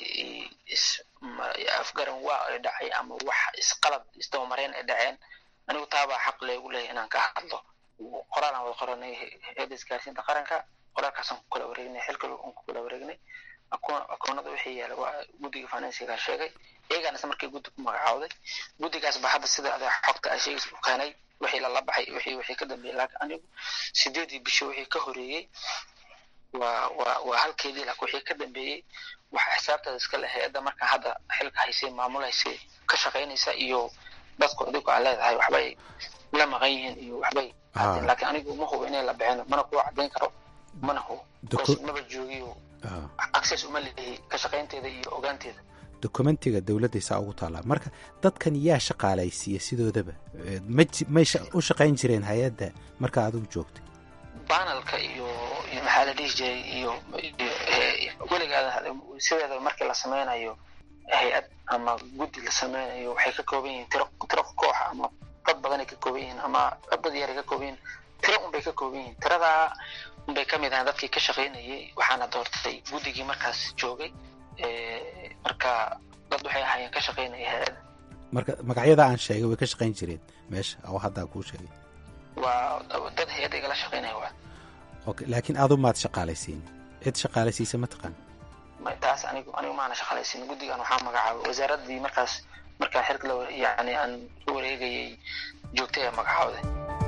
afgaran waa ay dhacay ama wax isqalad isdabamareen ay dhaceen anigu taabaa xaq leegu leeyahy inaan ka hadlo qoraal aan wada qoranay hay-adda isgaarsiinta qaranka qoraalkaasaan ku kala wareegnay xilka aan ku kala wareegnay akoonada wixii yaala waa guddiga finansiga sheegay iyagaana isla markii guddi ku magacaawday guddigaas ba hadda sida adaa xogta a sheegaysa u keenay wixii lala baxay wixii wixii ka dambeeyey laakiin anigu sideedii bishi wixii ka horeeyey waa waa waa halkeedii laakiin wixii ka dambeeyey waxa xisaabtaada iska leh hay-adda marka hadda xilka haysay maamulaysay ka shaqaynaysa iyo dadku adigu aa leedahay waxbay la maqan yihiin iyo waxbay laakiin anigu ma hubo inay la bixin mana kuwa caddayn karo mana hubo maba joogiyo access uma leeyahay ka shaqaynteeda iyo ogaanteeda dokumentiga dowladda saa ugu taallaa marka dadkan yaa shaqaalaysiiya sidoodaba mmay u shaqayn jireen hay-adda marka adigu joogtay banalka iyo iyo maxaa la dhihi jiray iyo weligaada sideeda markii la sameynayo hay-ad ama guddi la sameynayo waxay ka kooban yihiin tiro tiro koox ama dad badanay ka kooban yihiin ama dad yaray ka kooban yihiin tiro unbay ka kooban yihiin tiradaa unbay ka mid ahayn dadkii ka shaqaynayay waxaana doortay guddigii markaas joogay marka dad waxay ahaayeen ka shaqaynaya hay-ada marka magacyada aan sheegay way ka shaqayn jireen meesha oo haddaa kuu sheegay waa dad hay-adda igala shaqaynaya waa okay laakiin adu maad shaqaalaysiin cid shaqaalaysiisa ma taqaan taas anigu anigu maana shaqaalaysiin guddigan waxaa magacaabay wasaaraddii markaas markaan xilka la yani aan u wareegayay joogtay ee magacaawday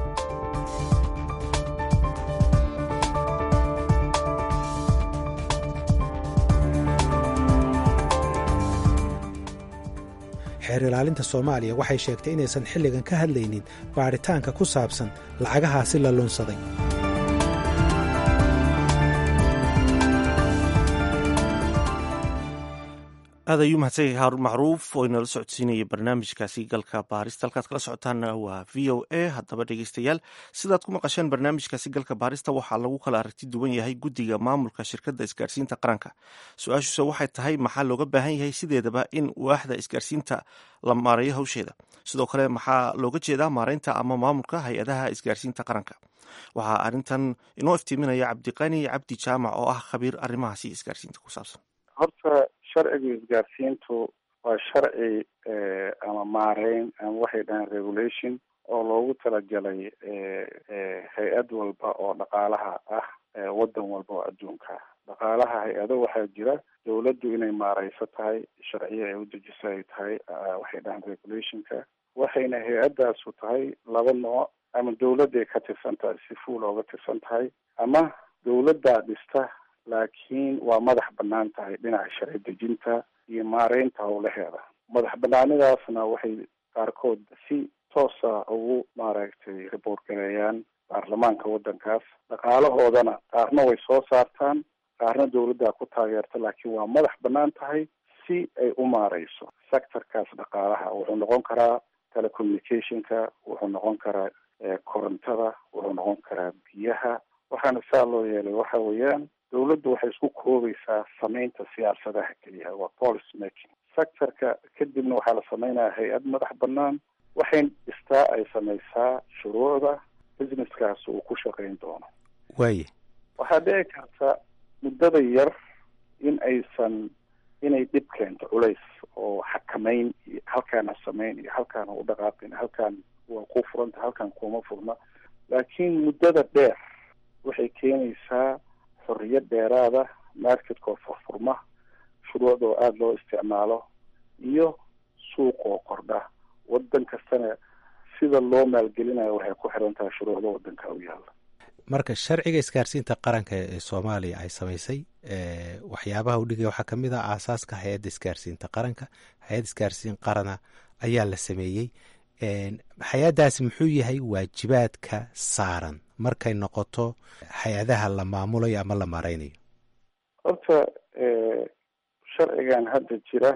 xeer ilaalinta soomaaliya waxay sheegtay inaysan xilligan ka hadlaynin baadhitaanka ku saabsan lacagahaasi la lunsaday aad ayuu mahadsanyahay haarun macruuf oo inala socodsiinaya barnaamijkaasi galka baarista halkaad kala socotaanna waa v o a haddaba dhegeystayaal sidaad ku maqasheen barnaamijkaasi galka baarista waxaa lagu kala aragti duwan yahay guddiga maamulka shirkadda isgaarsiinta qaranka su-aashuuse waxay tahay maxaa looga baahan yahay sideedaba in waaxda isgaarsiinta la maareeyo hawsheeda sidoo kale maxaa looga jeedaa maareynta ama maamulka hay-adaha isgaarsiinta qaranka waxaa arrintan inoo iftiiminaya cabdiqani cabdi jaamac oo ah khabiir arrimahaasi isgaarsiinta ku saabsan horta sharciga isgaarsiintu waa sharci ama maareyn ama waxay dhahaan regulation oo loogu talagalay hay-ad walba oo dhaqaalaha ah waddan walba oo adduunka dhaqaalaha hay-ado waxaa jira dawladdu inay maareyso tahay sharciyo ay udejiso ay tahay waxay dhahaan regulationka waxayna hay-addaasu tahay laba nooc ama dawladday ka tirsan tahay si fuul ooga tirsan tahay ama dawladdaa dhista laakiin waa madax banaan tahay dhinaca sharci dejinta iyo maareynta howlaheeda madax banaanidaasna waxay qaarkood si toosa ugu maaragtay report gareeyaan baarlamaanka waddankaas dhaqaalahoodana qaarna way soo saartaan qaarna dawladdaa ku taageerta laakiin waa madax banaan tahay si ay u maareyso sectorkaas dhaqaalaha wuxuu noqon karaa telecommunicationka wuxuu noqon karaa korontada wuxuu noqon karaa biyaha waxaana saa loo yeelay waxa weeyaan dawladdu waxay isku koobaysaa samaynta siyaasadaha keliya waa policy making sectorka kadibna waxaa la sameynaya hay-ad madax banaan waxay dhistaa ay samaysaa shuruucda businesskaas uu ku shaqayn doono waaye waxaa dhici karta muddada yar in aysan inay dhib keento culays oo xakameyn iyo halkaan ha sameyn iyo halkaan ha u dhaqaaqin halkaan waa ku furanta halkaan kuma furna laakiin muddada dheer waxay keenaysaa xorriyad dheeraada marketka oo furfurma shuruucda oo aada loo isticmaalo iyo suuq oo kordha wadan kastana sida loo maalgelinayo waxay ku xiran tahay shuruucda wadanka u yaalla marka sharciga isgaarsiinta qaranka ee soomaaliya ay samaysay waxyaabaha u dhigaya waxaa kamid ah aasaaska hay-adda isgaarsiinta qaranka hay-adda isgaarsiin qarana ayaa la sameeyey hay-addaasi muxuu yahay waajibaadka saaran markay noqoto hay-adaha la maamulayo ama la maareynayo horta sharcigan hadda jira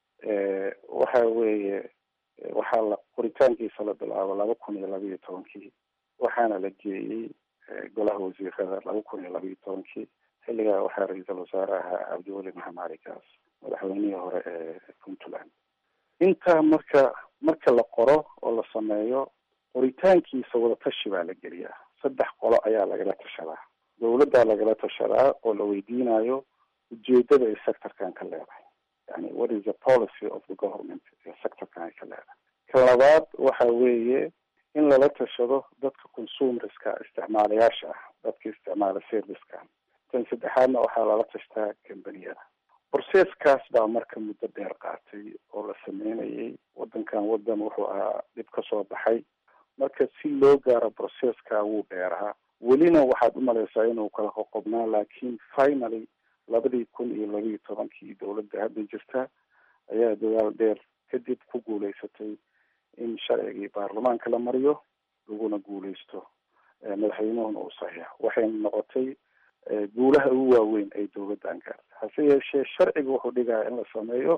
waxa weeye waxaa la qoritaankiisa la bilaabo laba kun iyo laba iyo tobankii waxaana la geeyey golaha wasiirada laba kun iyo laba iyo tobankii xilligaa waxaa ra-iisul wasaare ahaa cabdiweli maxamed cali kaas madaxweynihii hore ee puntland intaa marka marka la qoro oo la sameeyo qoritaankiisa wadatashi baa la geliyaa saddex qolo ayaa lagala tashadaa dawladdaa lagala tashadaa oo la weydiinayo ujeedada ay sectorkan ka leedahay yani what is the policy of the government ee sectorkan ay ka leedahay ka labaad waxa weeye in lala tashado dadka consumerska isticmaalayaasha ah dadka isticmaala servicekan tan saddexaadna waxaa lala tashtaa kambaniyada borseeskaas baa marka muddo dheer qaatay oo la sameynayay wadankan wadan wuxuu ahaa dhib ka soo baxay marka si loo gaaro borseeska wuu dheeraa welina waxaad umalaysaa inuu kala qoqobnaa laakiin finally labadii kun iyo labaiyo tobankii dawladda hadda jirta ayaa dadaal dheer kadib ku guuleysatay in sharcigii baarlamaanka la mariyo laguna guuleysto madaxweynuhuna uu saxiixo waxayna noqotay guulaha ugu waaweyn ay dawladdan gaartay hase yeeshee sharciga wuxuu dhigaya in la sameeyo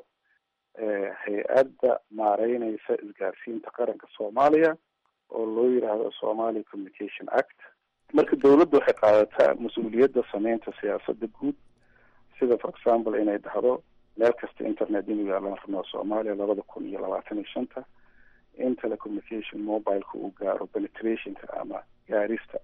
hay-adda maareyneysa isgaarsiinta qaranka soomaaliya oo loo yidhaahdo somali communication act marka dawladda waxay qaadataa mas-uuliyadda sameynta siyaasada guud sida for example inay dhahdo meel kasta internet inuu yaalan rabnaa soomaaliya labada kun iyo labaatan iyo shanta in telecommunication mobileka uu gaaro penetrationka ama gaarista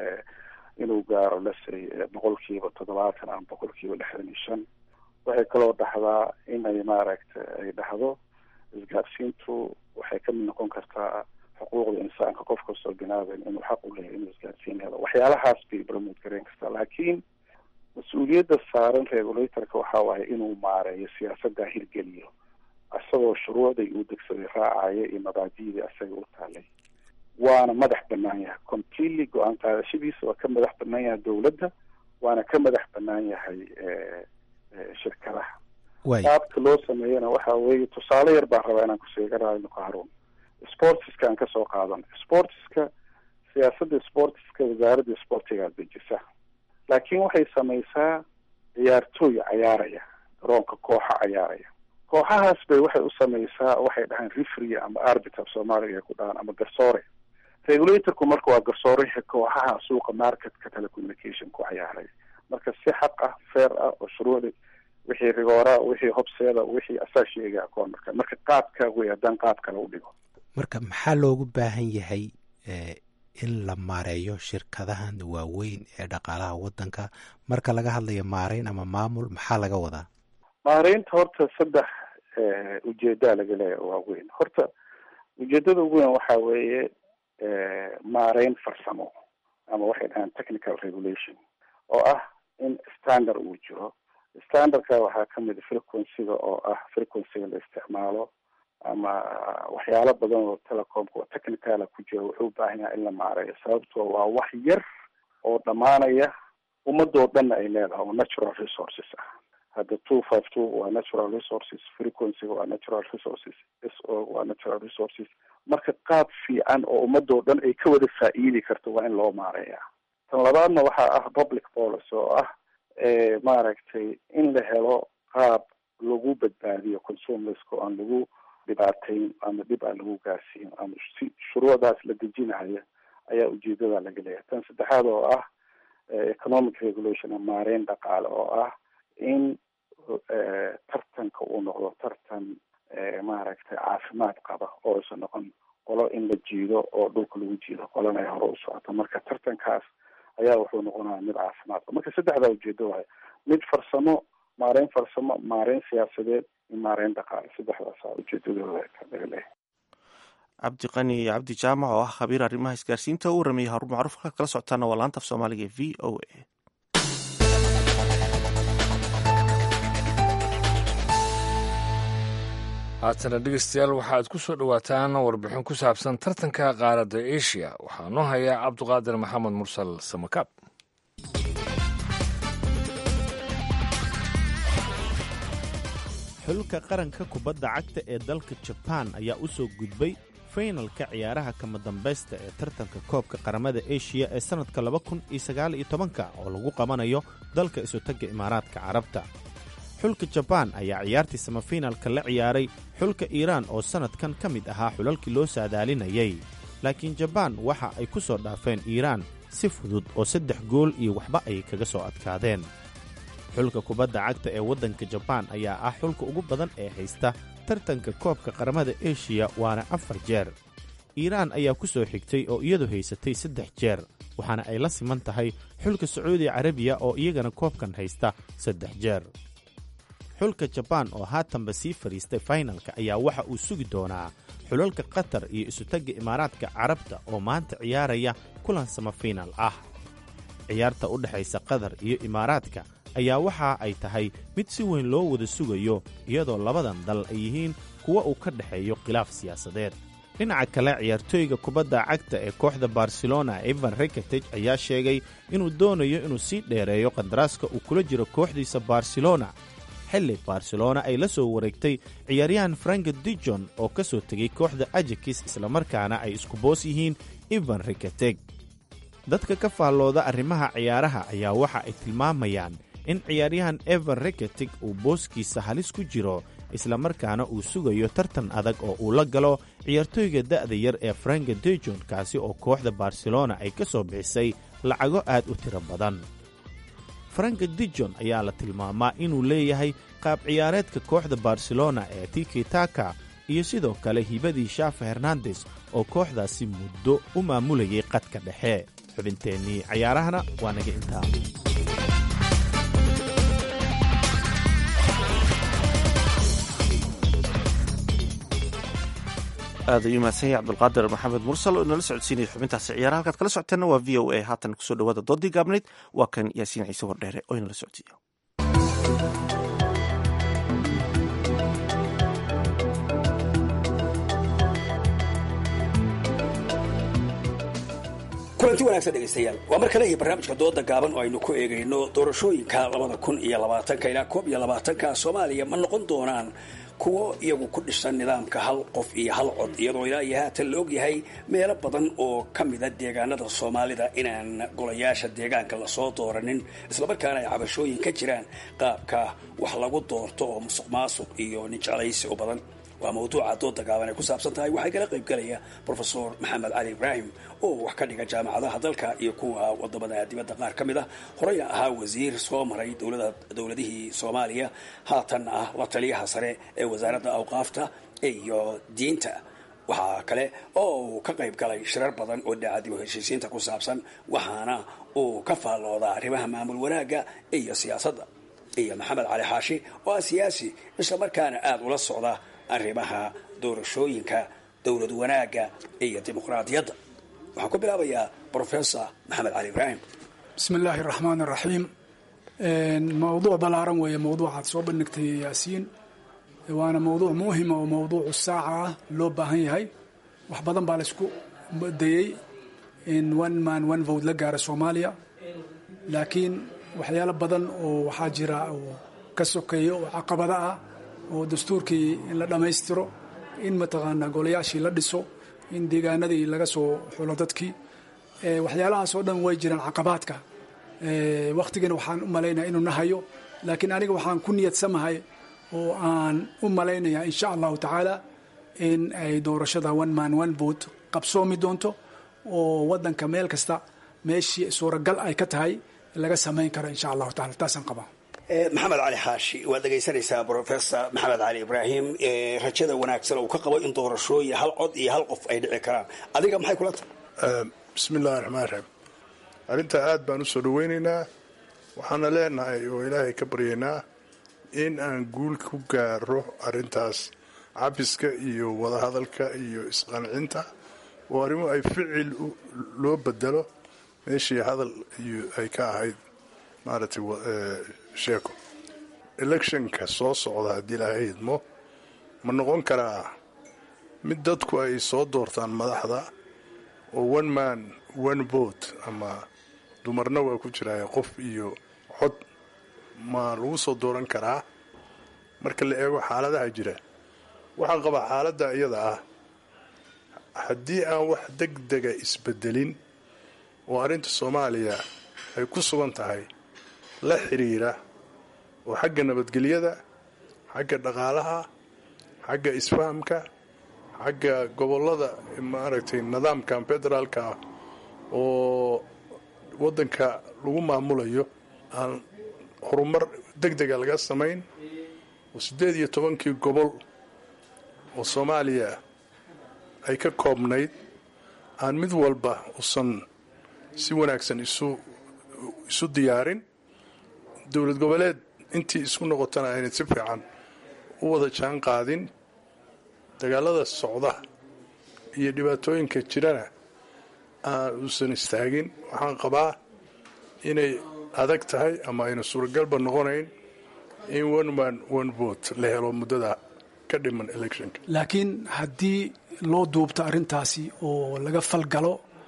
inuu gaaro lasay boqolkiiba toddobaatan ama boqolkiiba lixdan iyo shan waxay kaloo dhahdaa inay maaragta ay dhahdo isgaarsiintu waxay kamid noqon kartaa xuquuqda insaanka qof kastoo binaadan inuu xaq u leeyahy inuu isgaarsiin helo waxyaalahaas bay promote gareyn kartaa laakiin mas-uuliyadda saaran regulatorka waxa waaye inuu maareeyo siyaasaddaa hirgeliyo isagoo shuruucday uu degsaday raacaya iyo mabaadiidii asaga u taalay waana madax banaan yahay completely go-aan qaadashadiisa waa ka madax banaan yahay dawladda waana ka madax banaan yahay shirkadaha qaabka loo sameeyana waxa weeye tusaale yar baan rabaa inaan kuseegaraayno qaharuun sportiska aan kasoo qaadan sportiska siyaasadda sportiska wasaaradda sportigaa dejisa laakiin waxay samaysaa ciyaartooy cayaaraya garoonka kooxa cayaaraya kooxahaas bay waxay u samaysaa waxay dhahaan refree ama arbiter soomaaliga ay ku dhahaan ama garsoore regulatorku marka waa garsooreha kooxaha suuqa marketka telecommunication ku cayaaray marka si xaq ah fair ah oo shuruucda wixii rigoora wixii hobseeda wixii asaa sheega akoon marka marka qaabka wey haddaan qaab kale u dhigo marka maxaa loogu baahan yahay in la maareeyo shirkadahan waaweyn ee dhaqaalaha wadanka marka laga hadlayo maareyn ama maamul maxaa laga wadaa maareynta horta saddex ujeedaa laga leeya waaweyn horta ujeedada ugu weyn waxa weeye maareyn farsamo ama waxay dhahaan technical regulation oo ah in standard uu jiro standardka waxaa kamid frequencyga oo ah frequencyga la isticmaalo ama waxyaalo badan oo telecomka oo technicala ku jira wuxuu ubaahan yahay in la maareeyo sababtoo waa wax yar oo dhamaanaya ummadoo dhanna ay leedahay oo natural resources ah hadda two five two waa natural resources frequencyga waa natural resources s o waa natural resources marka qaab fiican oo ummadoo dhan ay ka wada faa'iidi karto waa in loo maareeya tan labaadna waxaa ah public policy oo ah maaragtay in la helo qaab lagu badbaadiyo consumerska aan lagu dhibaateyn ama dhib aan lagu gaarsiin ama si shuruucdaas la dejinaya ayaa ujeedada laga leeyahay tan saddexaad oo ah economic regulation maareyn dhaqaale oo ah in tartanka uu noqdo tartan maaragtay caafimaad qaba oo isa noqon qolo in la jiido oo dhulka lagu jiido qolana ay hore u socoto marka tartankaas ayaa wuxuu noqonaya mid caafimaad qaba marka saddexdaa ujeedo waay mid farsamo maareyn farsamo maareyn siyaasadeed iyo maareyn dhaqaale saddexdaasa ujeedadooda laga leeyahay cabdiqani cabdi jaamac oo ah khabiir arrimaha isgaarsiinta u warameeyey haruun macruuf halkaad kala socotaana waa laanta af soomaaliga v o a haatana dhegeystayaal waxaad ku soo dhowaataan warbixin ku saabsan tartanka qaaradda asia waxaa noo haya cabduqaadir maxamed mursal samakaab xulka qaranka kubadda cagta ee dalka jabaan ayaa u soo gudbay faynalka ciyaaraha kama dambaysta ee tartanka koobka qaramada eshiya ee sannadka laba kun iyo sagaal iyo tobanka oo lagu qabanayo dalka isutagga imaaraadka carabta xulka jabaan ayaa ciyaartii samafinalka la ciyaaray xulka iiraan oo sannadkan ka mid ahaa xulalkii loo saadaalinayay laakiin jabaan waxa ay ku soo dhaafeen iiraan si fudud oo saddex gool iyo waxba ay kaga soo adkaadeen xulka kubadda cagta ee waddanka jabaan ayaa ah xulka ugu badan ee haysta tartanka koobka qaramada eshiya waana afar jeer iiraan ayaa ku soo xigtay oo iyadu haysatay saddex jeer waxaana ay la siman tahay xulka sacuudi carabiya oo iyagana koobkan haysta saddex jeer xulka jabaan oo haatanba sii fadhiistay faynalka ayaa waxa uu sugi doonaa xulalka qatar iyo isutagga imaaraadka carabta oo maanta ciyaaraya kulan samafiinal ah ciyaarta u dhexaysa qatar iyo imaaraadka ayaa waxa ay tahay mid si weyn loo wada sugayo iyadoo labadan dal ay yihiin kuwa uu ka dhexeeyo khilaaf siyaasadeed dhinaca kale ciyaartooyga kubadda cagta ee kooxda barcelona evan reketeg ayaa sheegay inuu doonayo inuu sii dheereeyo qandaraaska uu kula jiro kooxdiisa barcelona xilli barcelona ay la soo wareegtay ciyaaryahan frank dijon oo ka soo tegay kooxda ajakis islamarkaana ay isku boos yihiin evan reketeg dadka ka faallooda arrimaha ciyaaraha ayaa waxa ay tilmaamayaan in ciyaaryahan evan reketig uu booskiisa halis ku jiro islamarkaana uu sugayo tartan adag oo uu la galo ciyaartooyga da'da yar ee franka dejon kaasi oo kooxda barcelona ay ka soo bixisay lacago aad u tiro badan franka dijon ayaa la tilmaamaa inuu leeyahay qaab ciyaareedka kooxda barcelona ee tiki taka iyo sidoo kale hibadii shaafa hernandes oo kooxdaasi muddo u maamulayay qadka dhexe xubinteennii cayaarahana waa naga intaa aad ayuu mahadsan yahay cabdulqaadir maxamed mursal oo inala socodsiinaya xubintaasi ciyaaraha halkaad kala socoteenna waa v o a haatan kusoo dhawaada doodii gaabnayd waa kan yaasiin ciise wardheere oo inala socodsiiya kulanti wanaagsan dhegaystayaal waa mar kale iyo barnaamijka dooda gaaban oo aynu ku eegayno doorashooyinka labada kun iyo labaatanka ilaa koob iyo labaatanka soomaaliya ma noqon doonaan kuwo iyagu ku dhisan nidaamka hal qof iyo hal cod iyadoo ilaa iyo haatan la ogyahay meelo badan oo ka mida deegaanada soomaalida inaan golayaasha deegaanka lasoo dooranin islamarkaana ay cabashooyin ka jiraan qaabka wax lagu doorto oo musuq maasuq iyo ninjeclaysi u badan waa mawduuca dooda gaaban ay ku saabsan tahay waxaa kala qayb galaya brofesor maxamed cali ibraahim oo wax ka dhiga jaamacadaha dalka iyo kuwa wadamada dibadda qaar ka mid ah horeyna ahaa wasiir soo maray dowladihii soomaaliya haatan ah la taliyaha sare ee wasaaradda awqaafta iyo diinta waxaa kale oo uu ka qayb galay shirar badan oo daacadib heshiisiinta ku saabsan waxaana uu ka faalloodaa arrimaha maamul wanaagga iyo siyaasadda iyo maxamed cali xaashi oo ah siyaasi islamarkaana aada ula socda arrimaha doorashooyinka dowlad wanaagga iyo dimuqraadiyadda waxaan ku bilaabayaa brofesor maxamed cali ibraahim bismi illaahi raxmaan iraxiim mawduuc ballaaran weeye mawduucaad soo bandhigtay yaasiin waana mawduuc muhima oo mawduucu saaca ah loo baahan yahay wax badan baa laysku dayey in one man one vote la gaara soomaaliya laakiin waxyaalo badan oo waxaa jira oo ka sokeeya oo caqabada ah oo dastuurkii in la dhammaystiro in mataqaanaa golayaashii la dhiso in deegaanadii laga soo xulo dadkii waxyaalahaas oo dhan way jiraan caqabaadka wakhtigana waxaan u malaynaya inuu nahayo laakiin aniga waxaan ku niyadsamahay oo aan u malaynaya insha allahu tacaala in ay doorashada one man one vote qabsoomi doonto oo wadanka meel kasta meeshii suuragal ay ka tahay laga samayn karo insha allahu taala taasaan qabaa maxamed cali xaashi waad dhegaysanaysaa brofesor maxamed cali ibraahim rajada wanaagsan uu ka qabo in doorashooyin hal cod iyo hal qof ay dhici karaan adiga maxay kula tahay bismi illahi raxmaan raxiim arrintaa aad baan u soo dhaweynaynaa waxaana leenahay oo ilaahay ka baryaynaa in aan guul ku gaaro arrintaas cabiska iyo wadahadalka iyo isqancinta oo arrimo ay ficil loo bedelo meeshii hadal ay ka ahayd maaragtay sheeko electionka soo socda haddii ilaahay idmo ma noqon karaa mid dadku ay soo doortaan madaxda oo one man one vote ama dumarna waa ku jiraaye qof iyo cod ma lagu soo dooran karaa marka la eego xaaladaha jira waxaan qabaa xaaladda iyada ah haddii aan wax deg dega isbedelin oo arrinta soomaaliya ay ku sugan tahay la xiriira oo xagga nabadgelyada xagga dhaqaalaha xagga isfahamka xagga gobollada maaragtay nidaamkan federaalka ah oo waddanka lagu maamulayo aan horumar deg dega laga samayn oo siddeed iyo tobankii gobol oo soomaaliya ay ka koobnayd aan mid walba usan si wanaagsan isu isu diyaarin dowlad goboleed intii isku noqotana ayna si fiican u wada jaan qaadin dagaalada socda iyo dhibaatooyinka jirana aan uusan istaagin waxaan qabaa inay adag tahay ama ayna suuragalba noqonayn in one man one vote la helo muddada ka dhiman electionka laakiin haddii loo duubto arrintaasi oo laga falgalo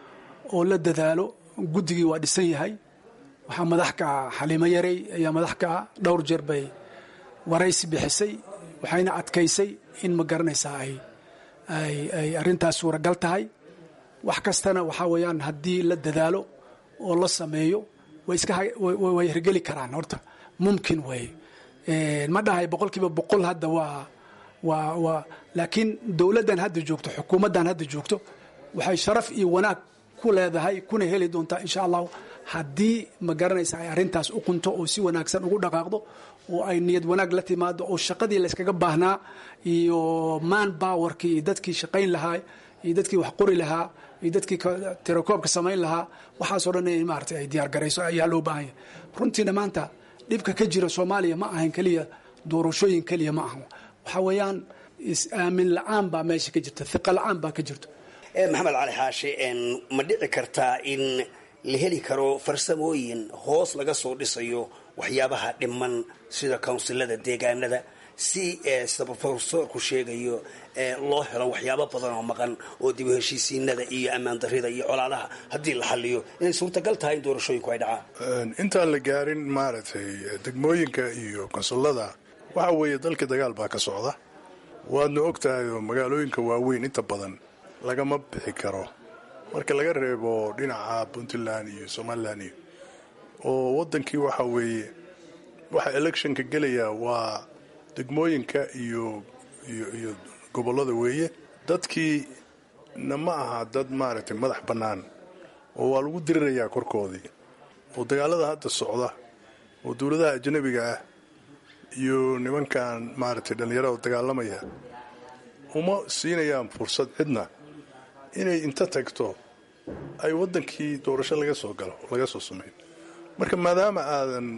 oo la dadaalo guddigii waa dhisan yahay waxaa madax ka ah xaliimo yarey ayaa madax ka ah dhowr jeer bay waraysi bixisay waxayna adkaysay in ma garanaysaa ay ay ay arrintaas suuragal tahay wax kastana waxaa weeyaan haddii la dadaalo oo la sameeyo way iska way hirgeli karaan horta mumkin weeye ma dhahay boqol kiiba boqol hadda waa waa waa laakiin dowladdan hadda joogto xukuumaddan hadda joogto waxay sharaf iyo wanaag ku leedahay kuna heli doontaa insha allahu haddii ma garanaysa ay arrintaas u qunto oo si wanaagsan ugu dhaqaaqdo oo ay niyad wanaag la timaado oo shaqadii layskaga baahnaa iyo man bowerkii iyo dadkii shaqayn lahaa iyo dadkii wax qori lahaa iyo dadkii tirakoobka samayn lahaa waxaasoo dhan in maarata ay diyaar garayso ayaa loo baahan yahay runtiina maanta dhibka ka jira soomaaliya ma ahan keliya doorashooyin keliya ma ahan waxaa weeyaan is-aamin la-aan baa meesha ka jirta hiqa la-aan baa ka jirto maxamed cali xaashi ma dhici kartaa in la heli karo farsamooyin hoos laga soo dhisayo waxyaabaha dhiman sida kawnsilada deegaanada si sida rofesorku sheegayo loo helo waxyaabo badan oo maqan oo dib u heshiisiinada iyo ammaan darida iyo colaadaha haddii la xaliyo inay suurtagal tahay in doorashooyinku ay dhacaan intaan la gaarin maaragtay degmooyinka iyo konsullada waxa weeye dalka dagaal baa ka socda waadna og tahay oo magaalooyinka waaweyn inta badan lagama bixi karo marka laga reebo dhinaca puntland iyo somalilan iyo oo waddankii waxa weeye waxa electionka gelaya waa degmooyinka iyo iyo iyo gobollada weeye dadkii na ma aha dad maaragtay madax bannaan oo waa lagu dirirayaa korkoodii oo dagaalada hadda socda oo dowladaha ajnabiga ah iyo nimankan maaragtay dhallinyarada dagaalamaya uma siinayaan fursad cidna inay inta tagto ay waddankii doorasho laga soo galo laga soo sameeyo marka maadaama aadan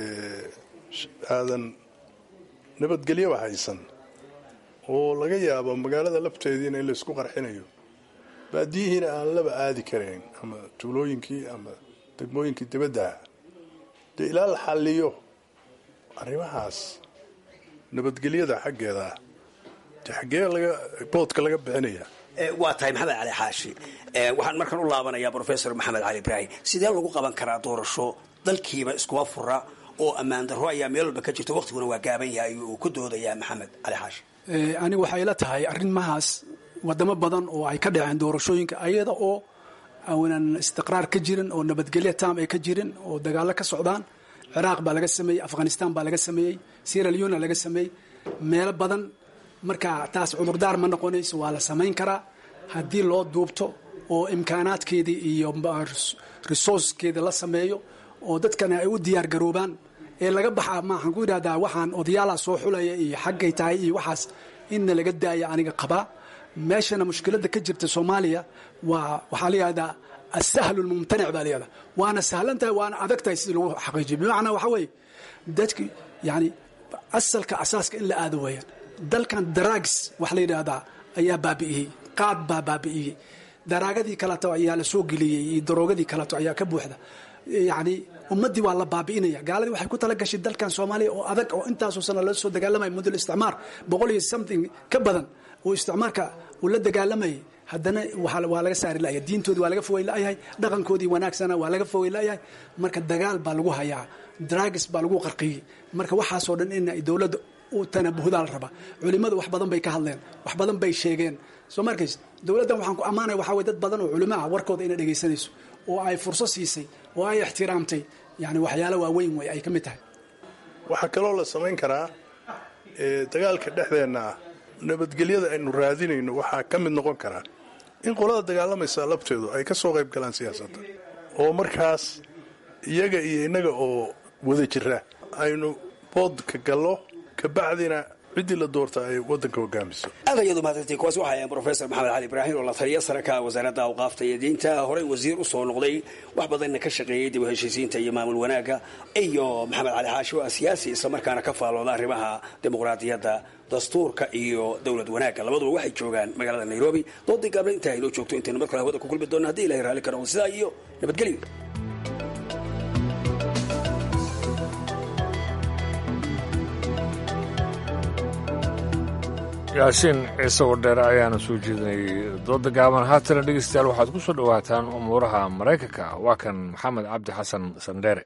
aadan nabadgelyoba haysan oo laga yaabo magaalada lafteediina in laysku qarxinayo baadiyihiina aan laba aadi karayn ama tuulooyinkii ama degmooyinkii dibaddaha dee ilaa la xalliyo arrimahaas nabadgelyada xaggeeda dee xaggee laga boodka laga bixinaya waa tahay maxamed cali xaashi waxaan markaan u laabanayaa rofesor maxamed cali ibraahim sidee lagu qaban karaa doorasho dalkiiba iskuma fura oo ammaan darro ayaa meel walba ka jirto waqtiguna waa gaaban yahay uu ku doodayaa maxamed cali xaashi anigu waxay la tahay arrimahaas wadamo badan oo ay ka dhaceen doorashooyinka ayada oo aanan istiqraar ka jirin oo nabadgelyo tam ay ka jirin oo dagaalo ka socdaan ciraaq baa laga sameeyey afghanistan baa laga sameeyey sierra leona laga sameeyey meelo badan marka taas cudurdaar ma noqonayso waa la samayn karaa haddii loo duubto oo imkaanaadkeedii iyo resourcekeeda la sameeyo oo dadkana ay u diyaar garoobaan ee laga baxa maaxaan ku yidhahdaa waxaan odayaalaha soo xulaya iyo xaggay tahay iyo waxaas inna laga daaya aniga qabaa meeshana mushkiladda ka jirta soomaaliya waa waxaa la yihahdaa asahlu lmumtanic baa layihahdaa waana sahlan tahay waana adag tahay sidii lagu xaqiijiyo bimacnaa waxaa weeye dadki yani asalka asaaska in la aado weeyaan dalkan daraags wax la yidhaahdaa ayaa baabi'iyey qaad baa baabi'iyey daraagadii kaleto ayaa la soo geliyey iyo daroogadii kaleto ayaa ka buuxda yacni ummaddii waa la baabi'inaya gaaladii waxay ku tala gashay dalkan soomaaliya oo adag oo intaasoo sana la soo dagaalamaya muddo isticmaar boqol iyo something ka badan oo isticmaarka uu la dagaalamayay haddana waa laga saari layahay diintoodii waa laga fogey layahay dhaqankoodii wanaagsana waa laga fogey layahay marka dagaal baa lagu hayaa dragis baa lagu qarqiyey marka waxaasoo dhan in ay dowladda u tanabuhdaa la rabaa culimmadu wax badan bay ka hadleen wax badan bay sheegeen soo markays dowladdan waxaan ku ammaanaya waxaa weye dad badan oo culimo ah warkooda inay dhegaysanayso oo ay furso siisay oo ay ixtiraamtay yani waxyaalo waaweyn wey ay ka mid tahay waxaa kaloo la samayn karaa dagaalka dhexdeenna ah nabadgelyada aynu raadinayno waxaa ka mid noqon karaa in qolada dagaalamaysa labteedu ay ka soo qayb galaan siyaasadda oo markaas iyaga iyo innaga oo wada jira aynu boodka gallo kabacdina ciddii la doorta ay waddanka hogaamiso aad ayaad umahadsantiin kuwaas waxaa ahayn profesor maxamed cali ibraahim oo la taliya sare ka wasaaradda awqaafta iyo diinta horey wasiir u soo noqday wax badanna ka shaqeeyey dib u heshiisiinta iyo maamul wanaagga iyo maxamed cali xaashi oo ah siyaasi islamarkaana ka faalooda arrimaha dimuqraadiyadda dastuurka iyo dowlad wanaagga labaduba waxay joogaan magaalada nairobi doodii gaabna intaa inoo joogto intaynu mar kale hawada ku kulmi doona haddi ilahay raalli ka noqdo sidaa iyo nabadgelyo yaasiin ciise wadheere ayaana soo jeedinay dooda gaaban haatana dhegeystayaal waxaad ku soo dhowaataan umuuraha maraykanka waa kan maxamed cabdi xasan sandheere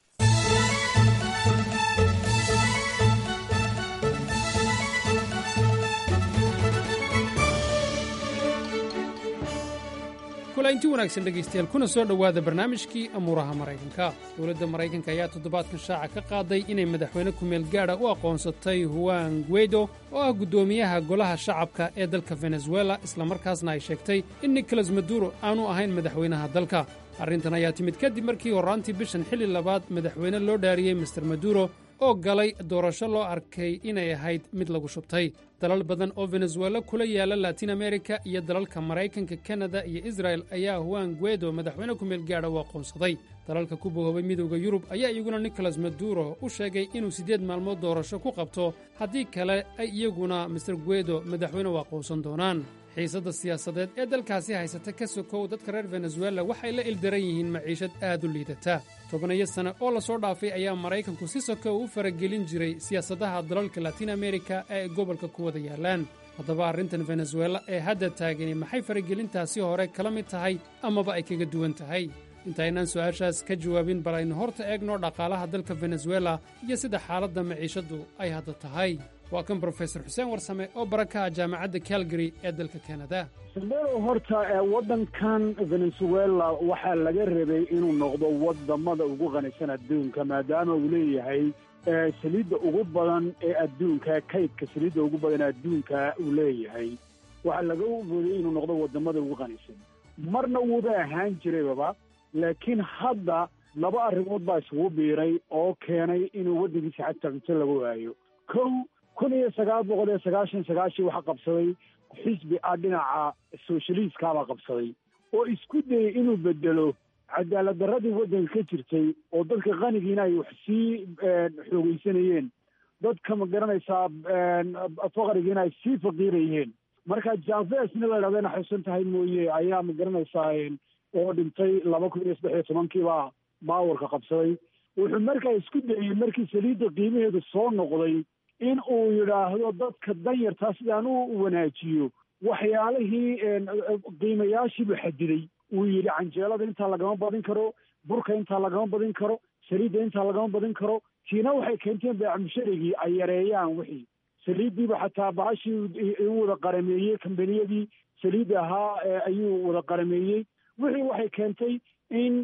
inti wanaagsan dhegaystayaal kuna soo dhowaada barnaamijkii amuuraha maraykanka dowladda maraykanka ayaa toddobaadkan shaaca ka qaaday inay madaxweyne ku-meel gaadha u aqoonsatay huan guedo oo ah guddoomiyaha golaha shacabka ee dalka venezuela islamarkaasna ay sheegtay in nicolas maduro aanu ahayn madaxweynaha dalka arrintan ayaa timid kadib markii horraantii bishan xilli labaad madaxweyne loo dhaariyey master maduro oo galay doorasho loo arkay inay ahayd mid lagu shubtay dalal badan oo venezuela kula yaala latin amerika iyo dalalka maraykanka kanada iyo israel ayaa huan guedo madaxweyne ku-meel gaadha u aqoonsaday dalalka ku bohoobay midowda yurub ayaa iyaguna nicolas maduro u sheegay inuu siddeed maalmood doorasho ku qabto haddii kale ay iyaguna master guedo madaxweyne u aqoonsan doonaan xiisadda siyaasadeed ee dalkaasi haysata ka sokow dadka reer venezuela waxay la ildaran yihiin maciishad aad u liidata tobanayo sane oo lasoo dhaafay ayaa maraykanku si sokow u faragelin jiray siyaasadaha dalalka latin amerika ee ay gobolka ku wada yaallaan haddaba arrintan venezuela ee hadda taagani maxay faragelintaasi hore kala mid tahay amaba ay kaga duwan tahay intaynaan su'aashaas ka jawaabin bal aynu horta eegno dhaqaalaha dalka venezuela iyo sida xaaladda maciishaddu ay hadda tahay waa kan brofesor xuseen warsame oo baraka ah jaamacadda calgary ee dalka kanada sandero horta waddankan venezuela waxaa laga rabay inuu noqdo wadamada ugu qanisan adduunka maadaama uu leeyahay saliidda ugu badan ee adduunka kaydka saliidda ugu badan ee adduunka uu leeyahay waxaa laga waday inuu noqdo wadamada ugu qanisan marna wuuba ahaan jiraybaba laakiin hadda laba arrimood baa isugu biiray oo keenay inuu waddankiisa xataa cunto laga waayo kow kun iyo sagaal boqol iyo sagaashan sagaashii waxaa qabsaday xisbi ah dhinaca socialiistkaabaa qabsaday oo isku dayay inuu bedelo cadaalad darradii waddanka ka jirtay oo dadka qanigiina ay wax sii xoogeysanayeen dadka ma garanaysaa faqrigiina ay sii faqiirayeen marka javesna la idhahdayna xusan tahay mooye ayaa ma garanaysaa oo dhintay laba kun iyo saddex iyo tobankiibaa baawarka qabsaday wuxuu markaa isku dayey markii saliidda qiimaheedu soo noqday in uu yidhaahdo dadka danyartaa sidaan u wanaajiyo waxyaalihii qiimayaashiibuu xadiday uu yidhi canjeelada intaa lagama badin karo burka intaa lagama badin karo saliidda intaa lagama badin karo kiina waxay keenteen beecmusharigii ay yareeyaan wixii saliiddiiba xataa bahashii u wada qarameeyey kambaniyadii saliidda ahaa ayuu wada qarameeyey wixii waxay keentay in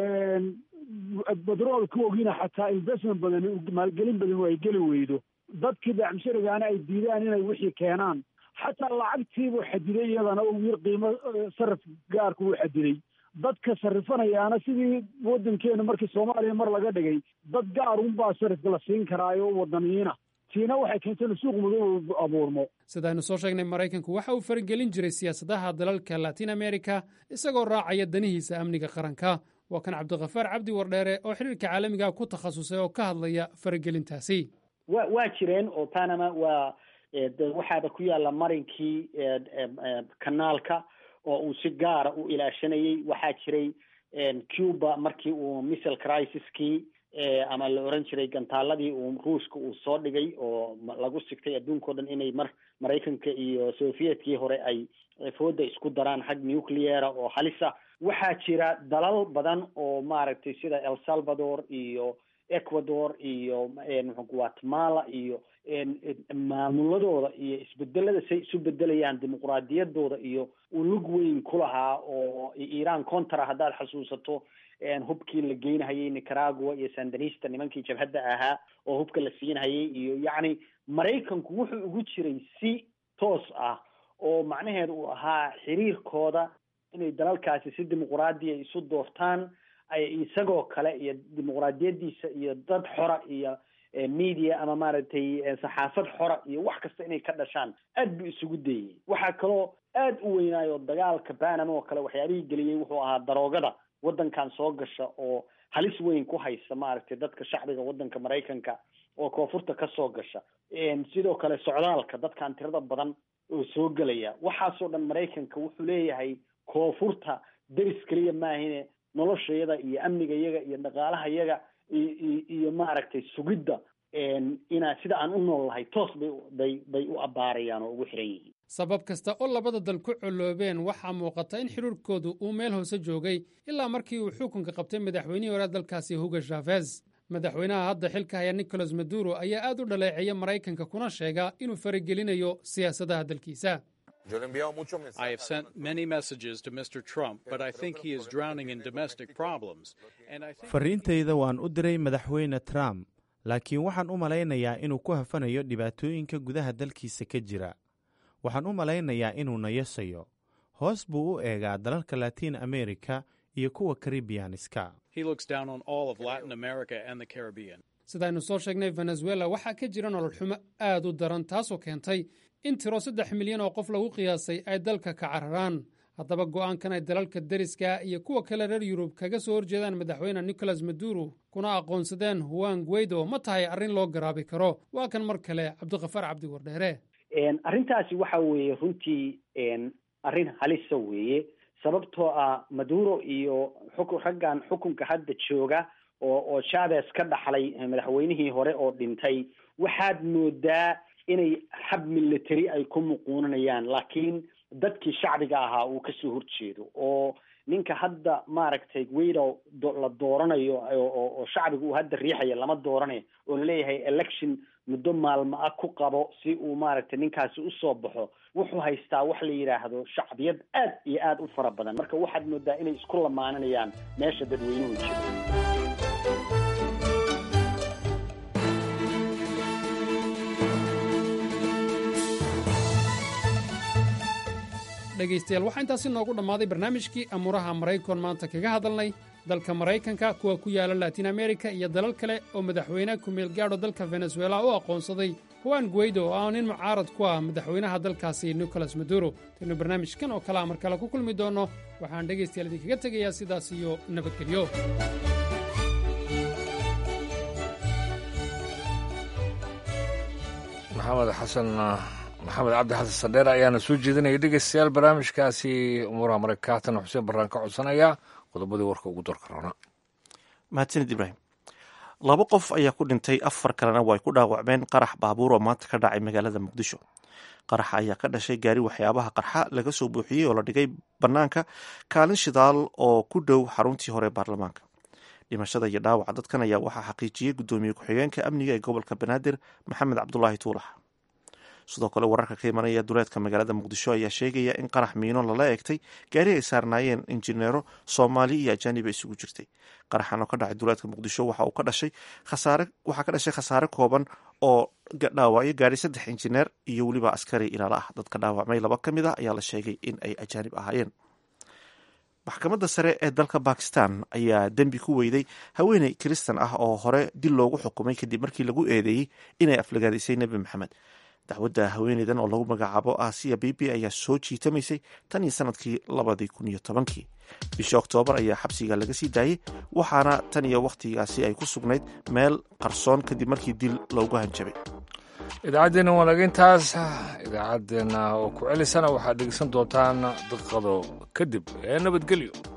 badroolka ogiina xataa investment badan maalgelin badan ay geli weydo dadkii beecmusharigaana ay diidaan inay wixii keenaan xataa lacagtiibuu xadiday iyadana uu yir qiimo sarif gaarku uu xadiday dadka sarifanayaana sidii waddankeenu markii soomaaliya mar laga dhigay dad gaar unbaa sarifka la siin karaayo wadaniyiina tiina waxay keentay in suuq madow abuurmo sidaaynu soo sheegnay maraykanku waxa uu faragelin jiray siyaasadaha dalalka latin america isagoo raacaya danihiisa amniga qaranka waa kan cabdikhafaar cabdi wardheere oo xiriirka caalamiga ku takhasusay oo ka hadlaya faragelintaasi wa waa jireen oo panama waa waxaaba ku yaalla marinkii kanaalka oo uu si gaara u ilaashanayey waxaa jiray cuba markii uu missile crisiskii ama la oran jiray gantaaladii uu ruushka uu soo dhigay oo lagu sigtay adduunkao dhan inay mar maraykanka iyo sovietkii hore ay fooda isku daraan xag nucleara oo halisa waxaa jira dalal badan oo maaragtay sida el salvador iyo ecuador iyo guatemala iyo maamuladooda iyo isbedelada say isu bedelayaan dimuqraadiyadooda iyo uu lug weyn ku lahaa oo iran contra haddaad xasuusato hubkii la geynahayay nicaragua iyo sandinista nimankii jabhadda ahaa oo hubka la siinhayay iyo yacni maraykanku wuxuu ugu jiray si toos ah oo macnaheedu uu ahaa xiriirkooda inay dalalkaasi si dimuqraadiya isu doortaan isagoo kale iyo dimuqraadiyadiisa iyo dad xora iyo media ama maaragtay saxaafad xora iyo wax kasta inay ka dhashaan aad buu isugu dayey waxaa kaloo aad u weynaayo dagaalka banama oo kale waxyaabihii geliyey wuxuu ahaa daroogada waddankan soo gasha oo halis weyn ku haysa maaragtay dadka shacbiga waddanka maraykanka oo koonfurta kasoo gasha sidoo kale socdaalka dadkan tirada badan oo soo gelaya waxaasoo dhan maraykanka wuxuu leeyahay koonfurta deris keliya maahine noloshayada iyo amnigayaga iyo dhaqaalahayaga iyo maaragtay sugidda inaa sida aan u nool lahay toos bay bay bay u abbaarayaan oo ugu xiran yihiin sabab kasta oo labada dal ku coloobeen waxaa muuqata in xiriirkoodu uu meel hoose joogay ilaa markii uu xukunka qabtay madaxweynihii hore dalkaasi hugo shavez madaxweynaha hadda xilka haya nicolas maduro ayaa aad u dhaleeceeya maraykanka kuna sheega inuu faragelinayo siyaasadaha dalkiisa I have sent many messages to Mr. Trump, but I think he is drowning in domestic problems. And I think fariintayda waan u diray madaxweyne trump laakiin waxaan u malaynayaa inuu ku hafanayo dhibaatooyinka gudaha dalkiisa ka jira waxaan u malaynayaa inuu nayasayo hoos buu u eegaa dalalka latiin america iyo kuwa karibiyaaniska he looks down on all of Latin America and the Caribbean. sidaynu soo sheegnay venezuela waxaa ka jira nolol xumo aad u daran taasoo keentay in tiro saddex milyan oo qof lagu qiyaasay ay dalka ka cararaan haddaba go'aankan ay dalalka deriska iyo kuwa kale reer yurub kaga soo horjeedaan madaxweyne nicolas maduro kuna aqoonsadeen huan guaido ma tahay arrin loo garaabi karo waa kan mar kale cabdikafaar cabdi wardheere arrintaasi waxa weeye runtii arrin halisa weeye sababtoo ah maduro iyo xukun raggan xukunka hadda jooga oo oo chavez ka dhaxlay madaxweynihii hore oo dhintay waxaad moodaa inay xab military ay ku muquunanayaan laakiin dadkii shacbiga ahaa uu kasoo horjeedo oo ninka hadda maaragtay guido la dooranayo oo shacbiga uu hadda riixaya lama dooranayo oo laleeyahay election muddo maalmo ah ku qabo si uu maaragtay ninkaasi usoo baxo wuxuu haystaa wax la yidhaahdo shacbiyad aad iyo aad u fara badan marka waxaad moodaa inay isku lamaananayaan meesha dadweynuhu jiro dhegaystayaal waxaa intaasi noogu dhammaaday barnaamijkii amuuraha maraykan maanta kaga hadalnay dalka maraykanka kuwa ku yaala latin amerika iyo dalal kale oo madaxweyne ku-meel gaadho dalka venezuela u aqoonsaday huwan guaido oo ah nin mucaarad ku ah madaxweynaha dalkaasi nicolas maduro taynu barnaamijkan oo kalea mar kale ku kulmi doonno waxaan dhegaystayaal idinkaga tegayaa sidaas iyo nabadgelyo maxamed xasan maxamed cabdi xasan sandheer ayaana soo jeedinaya dhegeystayaal barnaamijkaasi umuuraha maraykaatan xuseen baraan ka codsanaya qodobadii warka ugu dorka roona mahadsanid ibraahim laba qof ayaa ku dhintay afar kalena way ku dhaawacmeen qarax baabuur oo maanta ka dhacay magaalada muqdisho qaraxa ayaa ka dhashay gaari waxyaabaha qarxa laga soo buuxiyey oo la dhigay bannaanka kaalin shidaal oo ku dhow xaruntii hore baarlamaanka dhimashada iyo dhaawaca dadkan ayaa waxaa xaqiijiyey guddoomiye ku-xigeenka amniga ee gobolka banaadir maxamed cabdulaahi tuulax sidoo kale wararka ka imanaya duleedka magaalada muqdisho ayaa sheegaya in qarax miino lala eegtay gaari ay saarnaayeen injineero soomaali iyo ajaaniba isugu jirtay qaraxan oo ka dhacay duleedka muqdisho waxa uu ka dhashay khasaare waxaa ka dhashay khasaare kooban oo dhaawacyo gaadhay saddex injineer iyo weliba askari ilaala ah dadka dhaawacmay laba ka mid ah ayaa la sheegay in ay ajaanib ahaayeen maxkamadda sare ee dalka bakistan ayaa dembi ku weyday haweeney kiristan ah oo hore dil loogu xukumay kadib markii lagu eedeeyey inay aflagaadisay nebi maxamed dacwadda haweeneydan oo lagu magacaabo asiya bibi ayaa soo jiitamaysay tan iyo sanadkii labadii kun iyo tobankii bishii oktoobar ayaa xabsiga laga sii daayey waxaana tan iyo wakhtigaasi ay ku sugnayd meel qarsoon kadib markii dil loogu hanjabay idaacaddeenna wanaagayntaas idaacaddeenna oo ku celisana waxaad dhegeysan doontaan daqiiqado kadib ee nabadgelyo